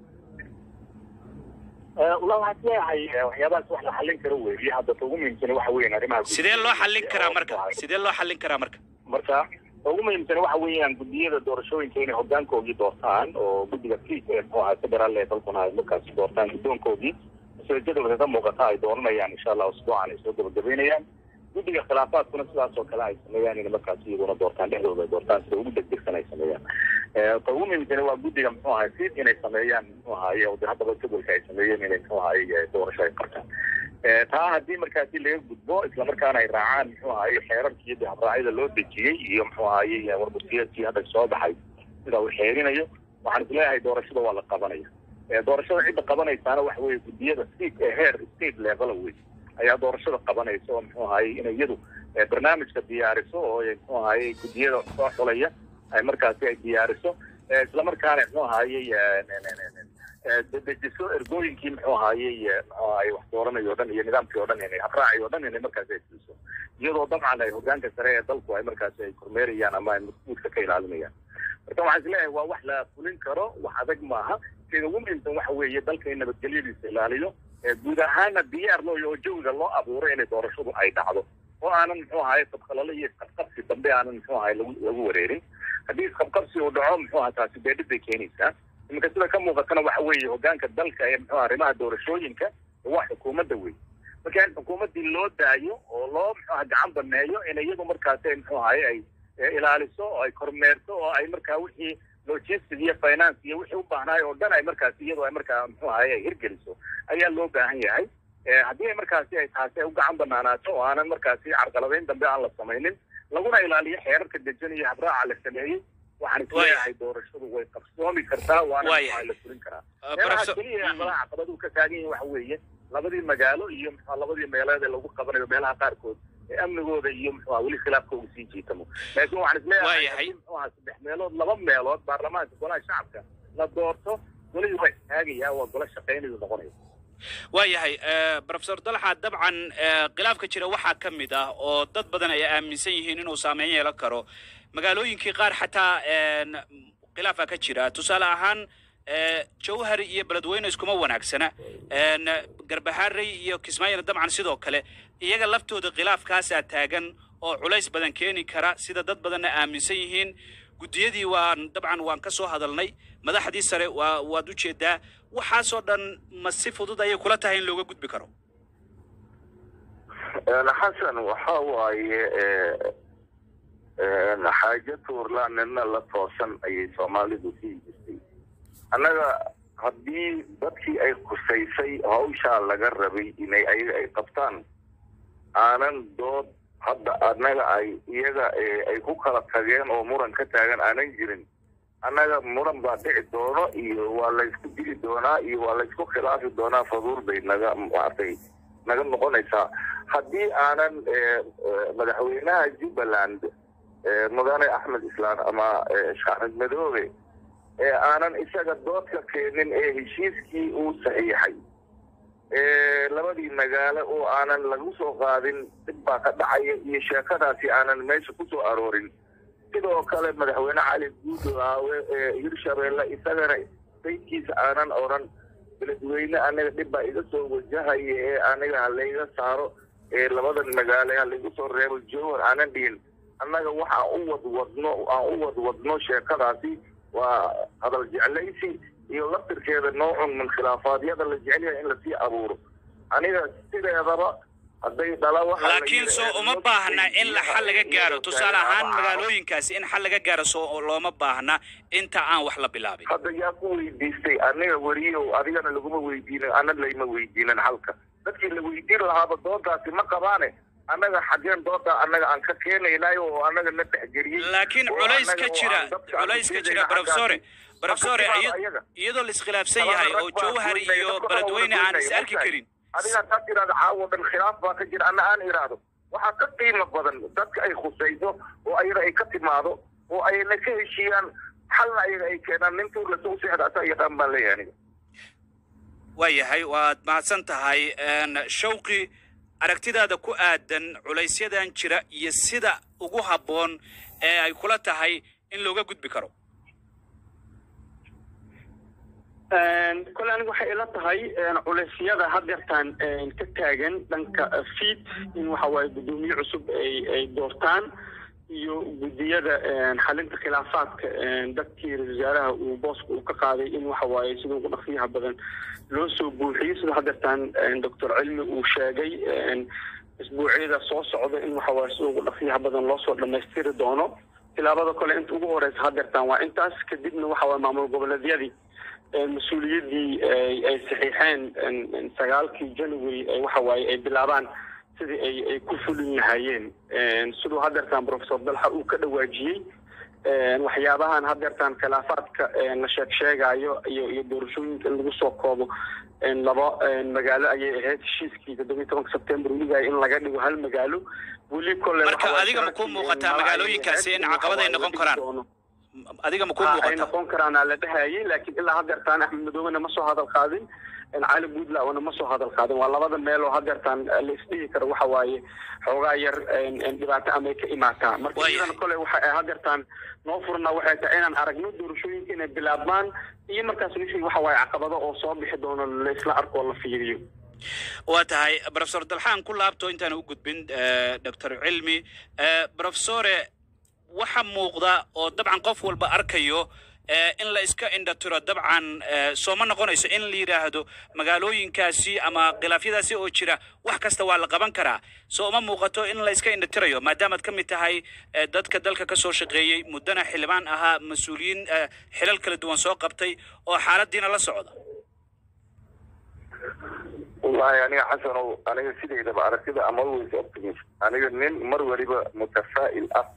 wallah waxaan isleeyahay eh, waxyaabahaas wax la xallin karo weeye hadda ta ugu muhiimsan waxa weeyaan arrimaha guddiga. sidee loo xallin karaa Oo, marka sidee loo xallin karaa marka marka ta ugu muhiimsan waxa weeyaan guddiyada doorashooyinka inay hogaankoodii doortaan oo guddiga fiis ee muxuu ahaa federaal ee dalkuna ay markaasi doortaan guddoonkoodii sida jadwalka ka muuqata ay dooranayaan insha allah usbuucan ay soo gabagabeynayaan guddiga khilaafaadkuna sidaas oo kale ay sameeyaan inay markaasi iyaguna doortaan dhexdooda ay doortaan sida ugu degdegsan ay sameeyaan Eh, ta ugu muhiimsan waa guddiga muxuu ahay fiis inay sameeyaan muxuu ahaye oo de haddaba jadwalka ay sameeyeen inay muxuu ahaye eh, doorasho ay qabtaan Eh, taa haddii markaasi laga gudbo islamarkaana ay raacaan muxuu ahaye xeerarkii de habraacyada loo dejiyey iyo muxuu ahaye warbutiyeedkii hadda soo baxay sida uu xeerinayo waxaan isleeyahay doorashada waa la qabanaya Eh, doorashada cidda qabanaysaana waxa weeye guddiyada state ee heer state level wey ayaa doorashada qabanaysa oo muxuu ahaye inay iyadu eh, barnaamijka diyaariso oo ay muxuu ahaye guddiyada soo xulaya ay markaasi ay diyaariso Eh, islamarkaana muxuu ahaye eh, ne- ne- ne- ne- eh, de- dejiso ergooyinkii muxuu ahaye eh, muxuu ahaye wax dooranayo o dhan iyo nidaamkii o dhan inay habraaci o dhan inay markaasi ay fuliso iyadoo dabcan ay hogaanka sare ee dalku ay markaasi ay kormeerayaan ama ay mas-uulka ka ilaalinayaan marka waxaan isleeyahay waa wax la fulin karo wax adag maaha sida ugu muhiimsan waxa weeye dalka in nabadgelyadiisa ilaaliyo ee guud ahaana diyaar loo oo jawiga loo abuuro inay doorashadu ay dhacdo oo aanan muxuu ahaye qabqalalo iyo isqabqabsi dambe aanan muxuu ahaye lagu lagu wareerin haddii isqabqabsi uu dhaco muxuu ahaa taasi dee dhib bay keenaysaa iminka sida ka muuqatana waxa weeye hogaanka dalka ee muxuu arrimaha doorashooyinka waa xukuumadda wey marka in xukuumaddii loo daayo oo loo muxuu aha gacan baneeyo in iyadu markaasi ay muxuu ahaye ay eh, ilaaliso oo ay kormeerto oo ay markaa wixii logistic iyo finance iyo wixii u baahnaay oo dhan ay markaasi iyadu ay markaa muxuu ahaye ay hirgeliso ayaa loo baahan yahay Eh, haddii ay markaasi ay taasi ay u gacan banaanaato oo aanan markaasi carqaladeyn dambe aan la samaynin laguna ilaaliyo xeerarka dejan iyo habraaca la sameeyey waxaan isleeyahay doorashadu way qabsoomi kartaa waana Waayahay. la fulin karaa Uh, meelaha Professor- keliya caqabadaha caqabaduhu ka taagan yihiin waxa weeye labadii magaalo iyo muxua labadii meeleed ee lagu qabanayo meelaha qaarkood ee amnigooda iyo muxua weli khilaafkooda sii jiitamo laakiin waxaan isleeyahay Waayahay. haddii muxuaha saddex meelood laba meelood baarlamaanka golaha shacabka la doorto golihii waa istaagayaa waa golo shaqaynayu noqonaya waayahay eh, professor dalxa dabcan eh, khilaafka jira waxaa ka mid ah oo dad badan ay aaminsan yihiin inuu saameyn yeelan karo magaalooyinkii qaar xataa en, khilaafa ka jira tusaale ahaan eh, jawhar iyo beledweyne iskuma wanaagsana en, garbaharey iyo kismaayona dabcan sidoo kale iyaga laftooda khilaafkaasaa taagan oo culays badan keeni kara sida dad badanna aaminsan yihiin guddiyadii waan dabcan waan ka soo hadalnay madaxdii sare waa waad ujeedaa waxaasoo dhan ma si fudud ayay kula tahay in looga gudbi karo Een, xasan waxa waaye ee, een, xaajo tuurlaan nina la toosan ayay soomaalidu sii jirtay annaga haddii dadkii ay khusaysay hawshaa laga rabay inay ayaga ay qabtaan aanan dood hadda annaga ay iyaga ee, ay ku kala tageen oo muran ka taagan aanan jirin annaga muran baa dhici doono iyo waa laysku dili doonaa iyo waa laysku khilaafi doonaa faduul bay naga maartay naga noqonaysaa haddii aanan eh, eh, madaxweynaha jubbaland eh, mudane axmed islaan ama eh, shaaxmed madoobe ee aanan isaga doodka keenin ee heshiiskii uu saxiixay ee labadii magaalo oo aanan lagu soo qaadin dib baa ka dhacaya iyo sheekadaasi aanan meesha ku soo aroorin sidoo kale madaxweyne cali guudaawe ee hirshabeelle isagana sayidkiisa aanan odhan beledweyne aniga dhib baa iga soo wajahaya ee aniga ha layga saaro ee labadan magaalo ha laygu soo reebo jowhar aanan dhihin annaga waxaan u wadwadno aan u wadwadno sheekadaasi waa hadal jeclaysi iyo laftirkeeda noocun min khilaafaadyada la jecel yahay in lasii abuuro aniga sideedaba hadday dhala waxa la laakiin yidhi, soo ee, uma nabad baahna iyo in la xal laga iyo gaaro iyo tusaale ahaan ama- magaalooyinkaasi in xal laga gaaro soo looma baahna inta aan wax la bilaabin hadda yaa ku weydiistay aniga weriyow adigana laguma weydiinin ana layma weydiinin halka dadkii la weydiin lahaaba doodaasi ma qabaane annaga xaggeen dooda annaga aan ka keenaynayo oo annaga na dhexgeliyey laakiin oo culays annaga ka oo jira aan dadka aan culays ka ujeedayna jira professore xaggaasi. professore Marka iya- timaado ayaga. iyadoo la iskhilaafsan Labada yahay rag oo baa jawhar goynaya, iyo dadka beledweyne wada aan is goynaya, arki ogtahay? karin adiga haddaad tidhahdo caawo dhan khilaaf baa ka jira anna aan idhaahdo waxaa ka qiimo badan dadka ay khusayso oo ayaga ay ka timaado oo ayna ka heshiiyaan xalna ayaga ay keenaan nin tuur lasoo seexda asaa yaqaan baan leeyahay aniga waayahay waad mahadsan tahay En, shawqi aragtidaada ku aadan culaysyadan jira iyo sida ugu habboon ee ay kula tahay in looga gudbi karo kole aniga waxay ila tahay culeysyada hadeertaan ka taagan dhanka fiid in waxa waaye guddoomiye cusub ay ay doortaan iyo guddiyada xalinta khilaafaadka dadkii ra-isul wasaaraha uu booska uu ka qaaday in waxa waaye sida ugu dhaqsiyaha badan loo soo buuxiyo sida hadeertaan doctor cilmi uu sheegay isbuucyada soo socda in waxa waaye sida ugu dhaqsiyaha badan loo soo dhammaystiri doono tilaabada kale inta ugu horeysa hadeertaan waa intaas kadibna waxa waaye maamul goboleedyadii mas-uuliyaddii ay saxiixeen sagaalkii january waxa waaye ay bilaabaan sidii ay ay ku fulin lahaayeen siduu hadeertaan professor dalxa uu ka dhawaajiyey waxyaabahan hadeertaan khilaafaadka la sheeg sheegayo iyo iyo doorashooyinka in lagu soo koobo laba magaalo ayay ahayd heshiiskii toddoba iyo tobanka sebtembar weligaay in laga dhigo hal magaalo weli kole marka adiga ma ku muuqataa magaalooyinkaasi in caqabad ay noqon karaan adiga ma ku ay muuqataa noqon karaana la dhahayay laakiin ilaa hadeertaan axmed madoobena ma soo hadal qaadin cali buntlandna ma soo hadal qaadin waa labada meel oo hadeertaan la isdhihi karo waxa waaye xoogaa yar dhibaato amay ka imaataa marka Waayahay. iyadan kole waxa ay hadeertaan noo furna waxay tahay inaan aragno doorashooyinka inay bilaabmaan iyo markaas wixii waxa waaye caqabado oo soo bixi doono la isla arko oo la fiiriyo waa tahay professor dalxaan ku laabto intaan u gudbin doctor cilmi professore waxa muuqda oo dabcan qof walba arkayo eh, in la iska indhatiro dabcan eh, soo ma noqonayso in la yidhaahdo magaalooyinkaasi ama khilaafyadaasi oo jira wax kasta waa la qaban karaa soo uma muuqato in la iska indhatirayo maadaamaad ka mid tahay eh, dadka dalka ka soo shaqeeyey muddana xildhibaan ahaa mas-uuliyiin eh, xilal kala duwan soo qabtay oo xaaladiina la socda wallaahi aniga xasanow aniga sidaydaba aragtida ama always optimist aniga nin mar waliba mutafaa'il ah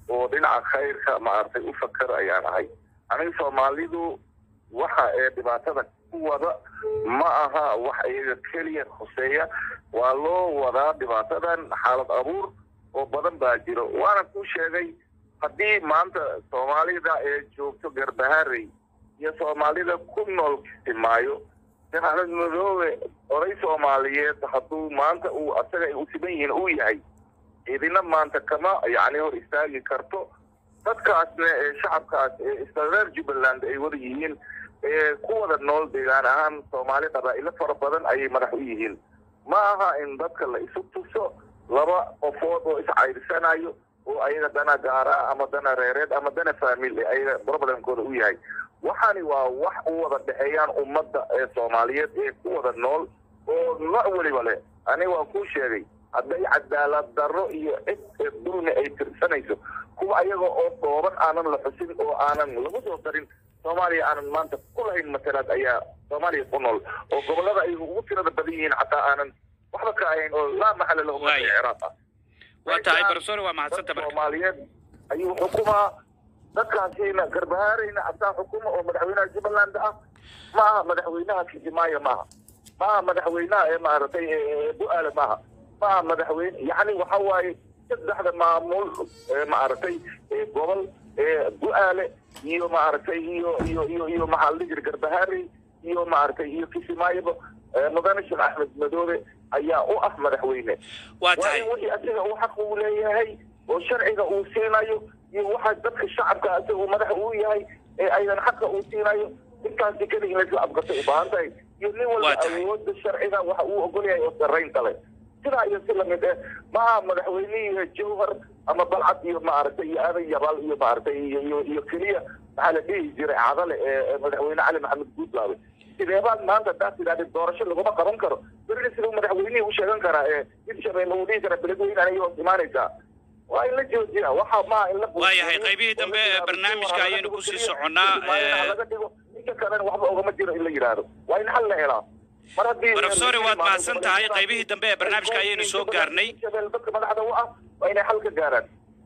oo dhinaca khayrka maaragtay u fakar ayaan ahay aniga soomaalidu waxa ee dhibaatada ku wada ma aha wax iyaga keliya khuseeya waa loo wadaa dhibaatadan xaalad abuur oo badan baa jiro waana ku sheegay haddii maanta soomaalida ee joogto garbaharey iyo soomaalida ku nool kismaayo jahanad madoobe oday soomaaliyeed hadduu maanta uu asaga ay u siban yihiin uu yahay idina maanta kama yacni hor istaagi karto dadkaasna ee shacabkaas ee isla reer jubbaland ay wada yihiin ee ku wada nool deegaan ahaan soomaali qabaa'ilo fara badan ayay madax u yihiin ma aha in dadka la isu tuso laba qofood oo iscayrsanayo oo ayaga dana gaara ama dana reereed ama dana faamil ee ayaga problemkooda u yahay waxani waa wax u wada dhexeeyaan ummadda ee soomaaliyeed ee ku wada nool oo nooc weliba leh aniga waan kuu sheegay hadday cadaalad darro iyo cid ee dulmi ay tirsanayso kuwa ayaga oo dhooban aanan la xusin oo aanan lagu soo darin soomaaliya aanan maanta ku lahayn matalaad ayaa soomaaliya ku nool oo gobollada ay ugu tirada badan yihiin xataa aanan waxba ka ahayn oo laa maxalla lahu marka ciraaq ah waa tahay barsoore waa mahadsanta marka soomaaliyeed ayuu xukumaa dadkaasiina garbahaareyna asaa xukuma oo madaxweynaha jubbaland ah ma aha madaxweynaha kismaayo maaha ma aha madaxweynaha ee maaragtay ee bu-aale maaha ma aha madaxweyne yacni waxa waaye saddexda maamul ee maaragtay ee gobol ee bu-aale iyo maaragtay iyo iyo iyo iyo maxaa la dhihi jiray garbahaarey iyo maaragtay iyo kismaayoba mudane sheekh axmed madoobe ayaa u ah madaxweyne waa tahay wixii asiga uu xaq uu leeyahay oo sharciga uu siinayo iyo waxa dadka shacabka asiga uu madax uu yahay ee aydan xaqa uu siinayo intaasi keliya in laisla abgato u baahan tahay iyo nin walba awooda sharciga waxa uu ogol yahay oo sarraynta leh sidaa iyo si lamid eh maaha madaxweynihii jawhar ama balcad iyo maaragtay iyo aadan yabaal iyo maaragtay iyo iyo iyo keliya maxaa la dhihi jiray cadale ee madaxweyne cali maxamed guudlaabe sideebaad maanta taas tidhahda doorasho laguma qaban karo berri siduu madaxweynihii u sheegan karaa ee hirshabelle uu dhihi kara beledweyne anay hoos imaanaysaa waa in la joojiya waxa maaha in la waayahay qaybihii dambe ee barnaamijka ayaynu kusii soconnaa laga dhigo inta kalena waxba ogama jiro in la yidhaahdo waa in xal la helaa mar haddii profesore waad mahadsan tahay qaybihii dambe ee barnaamijka ayaynu soo gaarnay dadka madaxda u ah waa inay xal ka gaaraan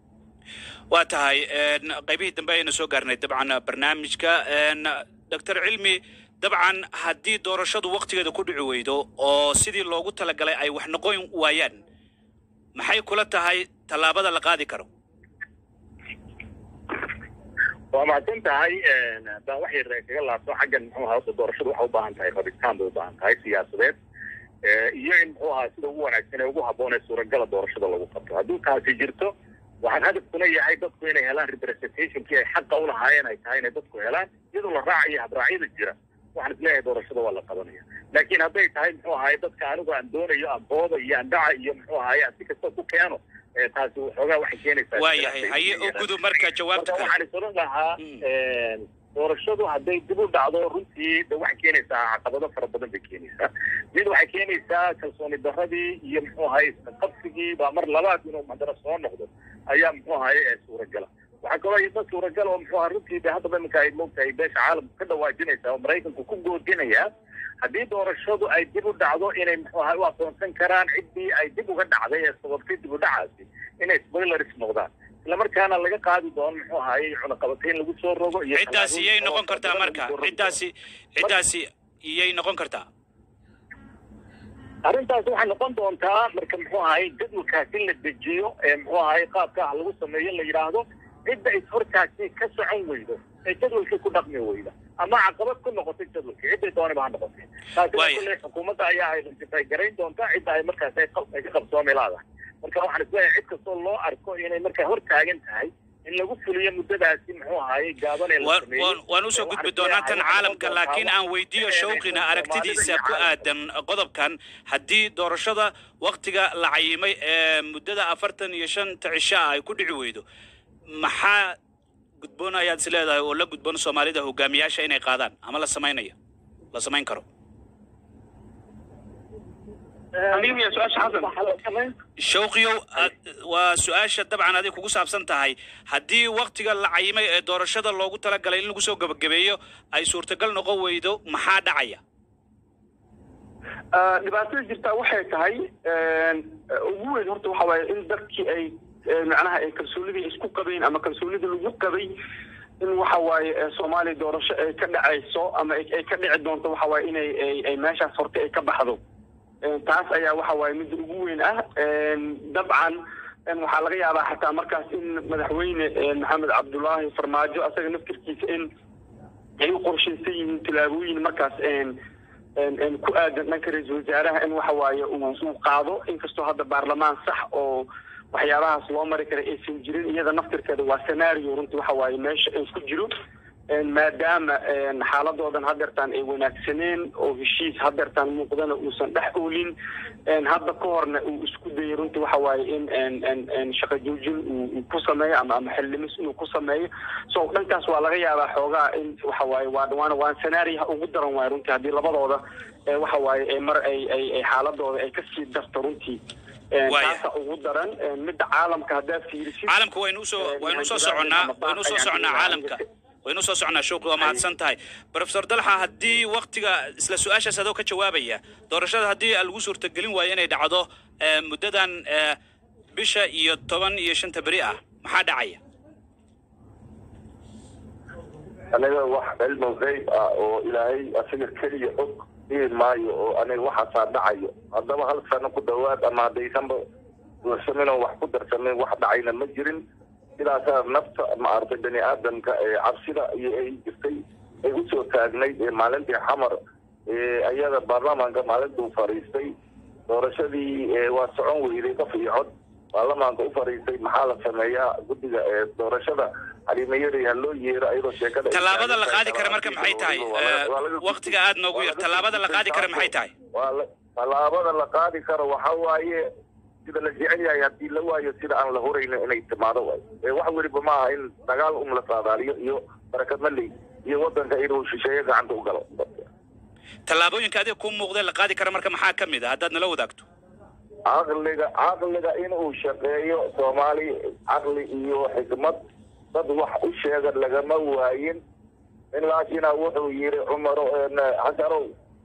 waa tahay qaybihii dambe ayaynu soo gaarnay dabcan barnaamijka doctor cilmi dabcan haddii doorashadu waktigeeda ku dhici weydo oo sidii loogu talagalay ay wax noqon waayaan maxay kula tahay tallaabada la qaadi karo waa mahadsan tahay haddaan wax yar kaga laabto xaggan muxuu ahaa doorashadu waxay u baahan tahay rabitaan bay u baahan tahay siyaasadeed iyo in muxuu ahaa sida ugu wanaagsan ee ugu habboon ee suuragala doorashada lagu qabto hadduu taasi jirto waxaan hadafkuna yahay dadku inay helaan representationkii ay xaqa u lahaayeen ay tahay inay dadku helaan iyadoo la raacayo habraacyada jira waxaan isleeyahay doorashada waa la qabanaya laakiin hadday tahay muxuu ahaye dadka anigu aan doonayo aan booda iyo aan dhaca iyo muxuu ahaye aan si kasta ku keeno taasi waxoogaa waxay keenaysaa waayahay haye u gudub marka jawaabta marka kale waxaan is odhan lahaa doorashadu hadday dib u dhacdo runtii de waxay keenaysaa caqabado fara badan bay keenaysaa mid waxay keenaysaa kalsooni darradii iyo muxuu ahaye isqabsigii baa mar labaad inuu haddana soo noqdo ayaa muxuu ahaye suuragala waxaa kaloo iyada suuragal oo muxuu ahaa runtii de haddaba iminka ay moogtahay beesha caalamka ka dhawaajinaysaa oo maraykanku ku goodinayaa haddii doorashadu ay dib u dhacdo inay muxuu ahay u aqoonsan karaan ciddii ay dib uga dhacday ee sababtay dib u dhacaasi inay spoilers noqdaan islamarkaana laga qaadi doono muxuu ahaye cunaqabatayn lagu soo rogo iyo ciddaasi iyay noqon kartaa marka ciddaasi ciddaasi iyay noqon kartaa arrintaas waxay noqon doontaa marka muxuu ahaye jadwalkaasi la dejiyo ee muxuu ahaye qaabka ah lagu sameeyo la yidhaahdo cidda ishortaasi ka socon weydo ee jadwalkii ku dhaqmi weyda ama caqabad ku noqotay jadwalkii cidday doonaba ha noqotay taasina Waaya. kulley xukuumadda ayaa identify garayn doonta cidda ay markaas ay qab- ay ka qabsoomi laadahay marka waxaan isleeyahay cid kastoo loo arko inay markaa hor taagan tahay in lagu fuliyo muddadaasi muxuu ahaye gaaban ee la Waan- sameeyey waan waan usoo gudbi doonaa tan caalamka laakiin aan weydiiyo shawqina aragtidiisa ku aadan qodobkan haddii doorashada waktiga la cayimay ee muddada afartan iyo shanta cisho ah ay ku dhici weydo maxaa gudboon ayaad is leedahay oo la gudboon soomaalida hogaamiyaasha inay qaadaan ama la samaynayo la samayn karo shawqiyow ad- waa su-aasha dabcan adig kugu saabsan tahay haddii waktiga la cayimay ee doorashada loogu talagalay in lagu soo gebagabeeyo ay suurtagal noqon weydo maxaa dhacaya dhibaatada jirtaa waxay tahay ugu weyn horta waxa waaye in dadkii ay macnaha ay kalsoonidii isku qabeen ama kalsoonida lagu qabay in waxa waaye soomaaliya doorasho ay ka dhacayso ama ay ka dhici doonto waxa waaye inay ay meeshaas horta ay ka baxdo taas ayaa waxa waaye midda ugu weyn ah dabcan waxaa laga yaabaa xataa markaas in madaxweyne maxamed cabdulaahi farmaajo asaga naftirkiisa in ay u qorshaysan yihiin tilaabooyin markaas ku aadan dhanka ra-iisul wasaaraha in waxa waaye uu qaado inkastoo hadda baarlamaan sax oo waxyaabahaas loo mari kara aysan jirin iyada naftirkeeda waa scenario runtii waxa waaye meesha ay ku jiro maadaama xaaladoodan hadeertaan ay wanaagsaneen oo heshiis hadeertaan muuqdana uusan dhex oolin hadda ka horna uu isku dayay runtii waxa waaye in shaqa joojin uu ku sameeyo ama ama xildhimis inuu ku sameeyo so dhankaas waa laga yaabaa xoogaa in waxa waaye waa waana waa scenaariyaha ugu daran waaye runtii haddii labadooda waxa waaye mar ay ay ay xaaladooda ay kasii darto runtii taasa ugu daran midda caalamka haddaa fiirisid caalamka waynu usoo waynu usoo soconnaa waynu usoo soconnaa caalamka waynu usoo soconnaa showqi waa mahadsan tahay profesor dalxa haddii waktiga isla su-aashaas adoo ka jawaabaya doorashada haddii lagu suurtagelin waayo inay dhacdo muddadan bisha iyo toban iyo shanta beri ah maxaa dhacaya aniga wax cilmu gayb ah oo ilaahay asiga keliya og dhihi maayo oo aniga waxaasaa dhacayo haddaba hal sano ku dhawaad ama haddaysanba duursamin oo wax ku darsamin wax dhacayna ma jirin sidaasaa nafta maaragtay bani aadamka ee cabsida iyo ay jirtay ay usoo taagnayd ee maalintii xamar ayada baarlamaanka maalintuu fariistay doorashadii waa socon weyday qof iyo cod baarlamaanka u fariistay maxaa la sameeyaa guddiga ee doorashada xalimayari ha loo yeero ayadoo sheekada tallaabada la qaadi kara marka maxay tahay waktiga aad noogu yar tallaabada la qaadi kara maxay tahay tallaabada la qaadi karo waxa waaye sida la jecel yahay haddii la waayo sida aan la horayno inay timaado waay wax weliba ma aha in dagaal un la saadaaliyo iyo barakad maley iyo wadanka inuu shisheeye gacanta u galo tallaabooyinka adiga ku muuqdee la qaadi kara marka maxaa ka mid a haddaad nala wadaagto caqliga caqliga inuu shaqeeyo soomaali caqli iyo xikmad dad wax u sheega lagama waayin in laakina wuxuu yiri cumaro xasarow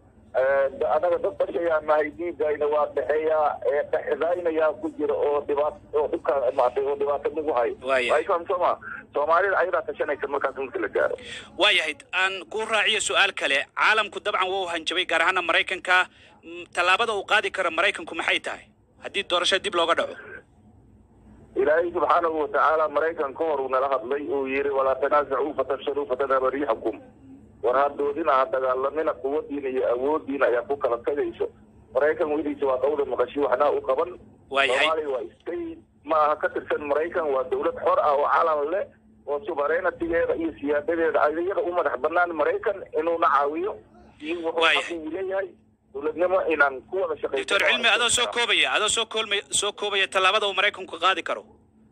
anaga dad bashayaa nahay dhiigayna waa dhexeeyaa dhexdaynayaa ku jira oo dhibaat oo dhibka maatay oo dhibaato nagu hayo way fahamsoma soomaalida ayadaa tashanaysa markaas marka la gaaro waayahay aan ku raaciyo su-aal kale caalamku dabcan waa u hanjabay gaar ahaana maraykanka tallaabada uu qaadi karo maraykanku maxay tahay haddii doorasho dib looga dhaco ilaahay subxaanahu watacaala maraykan ka hor uu nala hadlay uu yiri walaa tanaasacuu fatafshaluu fatadhaba riixakum war hadoodina ha dagaalamina quwadiina iyo awoodiina ayaa ku kala tagayso maraykan weliisa waa qawda maqashi waxnaa u qaban soomaaliya waa state ma aha ka tirsan maraykan waa dawlad xor ah oo calan leh oo subareynatigeeda iyo siyaadadeeda iyada u madax banaan maraykan inuuna caawiyo iyo wuxuu uu leeyahay dowladnimo inaan ku wada shaqeyno doctor cilmi adoo soo koobaya adoo soo koolmay soo koobaya tallaabada uu maraykanku qaadi karo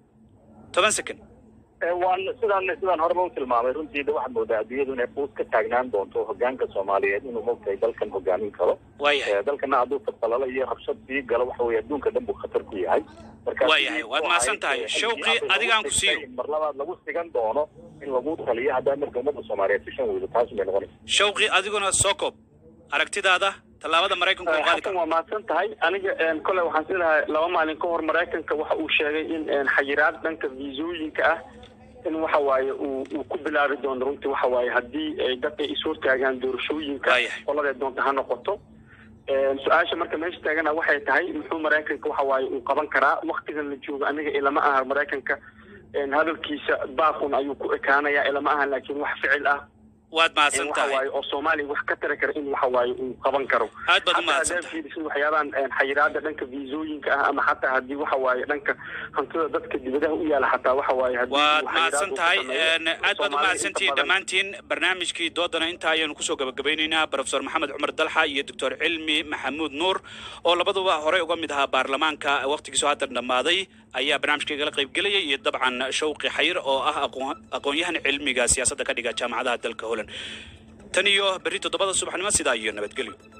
toban second waan sidaan sidaan horeba u tilmaamay runtii de waxaad moodaa adduunyadu inay quus ka taagnaan doonto hogaanka soomaaliyeed inuu mogtahay dalkan hogaamin karo waayahay dalkana hadduu fadqalalo iyo rabshad sii galo waxa weye adduunka dhan buu khatar ku yahay waayahay waad mahadsan tahay shawqi adigaan ku siiyo mar labaad lagu sigan doono in lagu taliyo haddaa marka ummadda soomaaliyeed sishan weydo taas bay noqonaysa shawqi adiguna soo koob aragtidaada tallaabada maraykanku uu qaadi xasan karo waa mahadsan tahay aniga kole waxaan sidahay laba maalin ka hor maraykanka waxa uu sheegay in xayiraad dhanka viisooyinka ah in waxa waaye uu uu ku bilaabi doono runtii waxa waaye haddii ay dadka is hortaagaan doorashooyinka qoladee doonta ha noqoto su-aasha marka meesha taagana waxay tahay muxuu maraykanka waxa waaye uu qaban karaa waktigan la joogo aniga ilama aha maraykanka hadalkiisa baaqun ayuu ku ekaanaya ilama aha laakiin wax ficil ah waad mahadsan waxa tahay waaye oo soomaaliya wax ka tari kara in waxa waaye uu qaban karo aad baad u Xataa mahadsan haddaad fiirisid waxyaabahan xayiraada dhanka viisooyinka ah ama xataa haddii waxa waaye dhanka hantida dadka dibadaha u yaala xataa waxa waaye haddii waad uu mahadsan xayiraad uu tahay ku sameeyo, een, aad baad u Soomaaliya mahadsantihiin inta badan- dhammaantiin barnaamijkii doodana intaa ayaanu kusoo gabagabaynaynaa profesor maxamed cumar dalxa iyo doctor cilmi maxamuud nuur oo labaduba horey uga mid ahaa baarlamaanka waqtigiisu haddan dhammaaday ayaa barnaamijka igala qaybgelayay iyo dabcan shawqi xayir oo ah aqoon- aqoon-yahan cilmiga siyaasadda ka dhiga jaamacadaha dalka holand tan iyo berri toddobada subaxnimo sidaa iyo nabadgelyo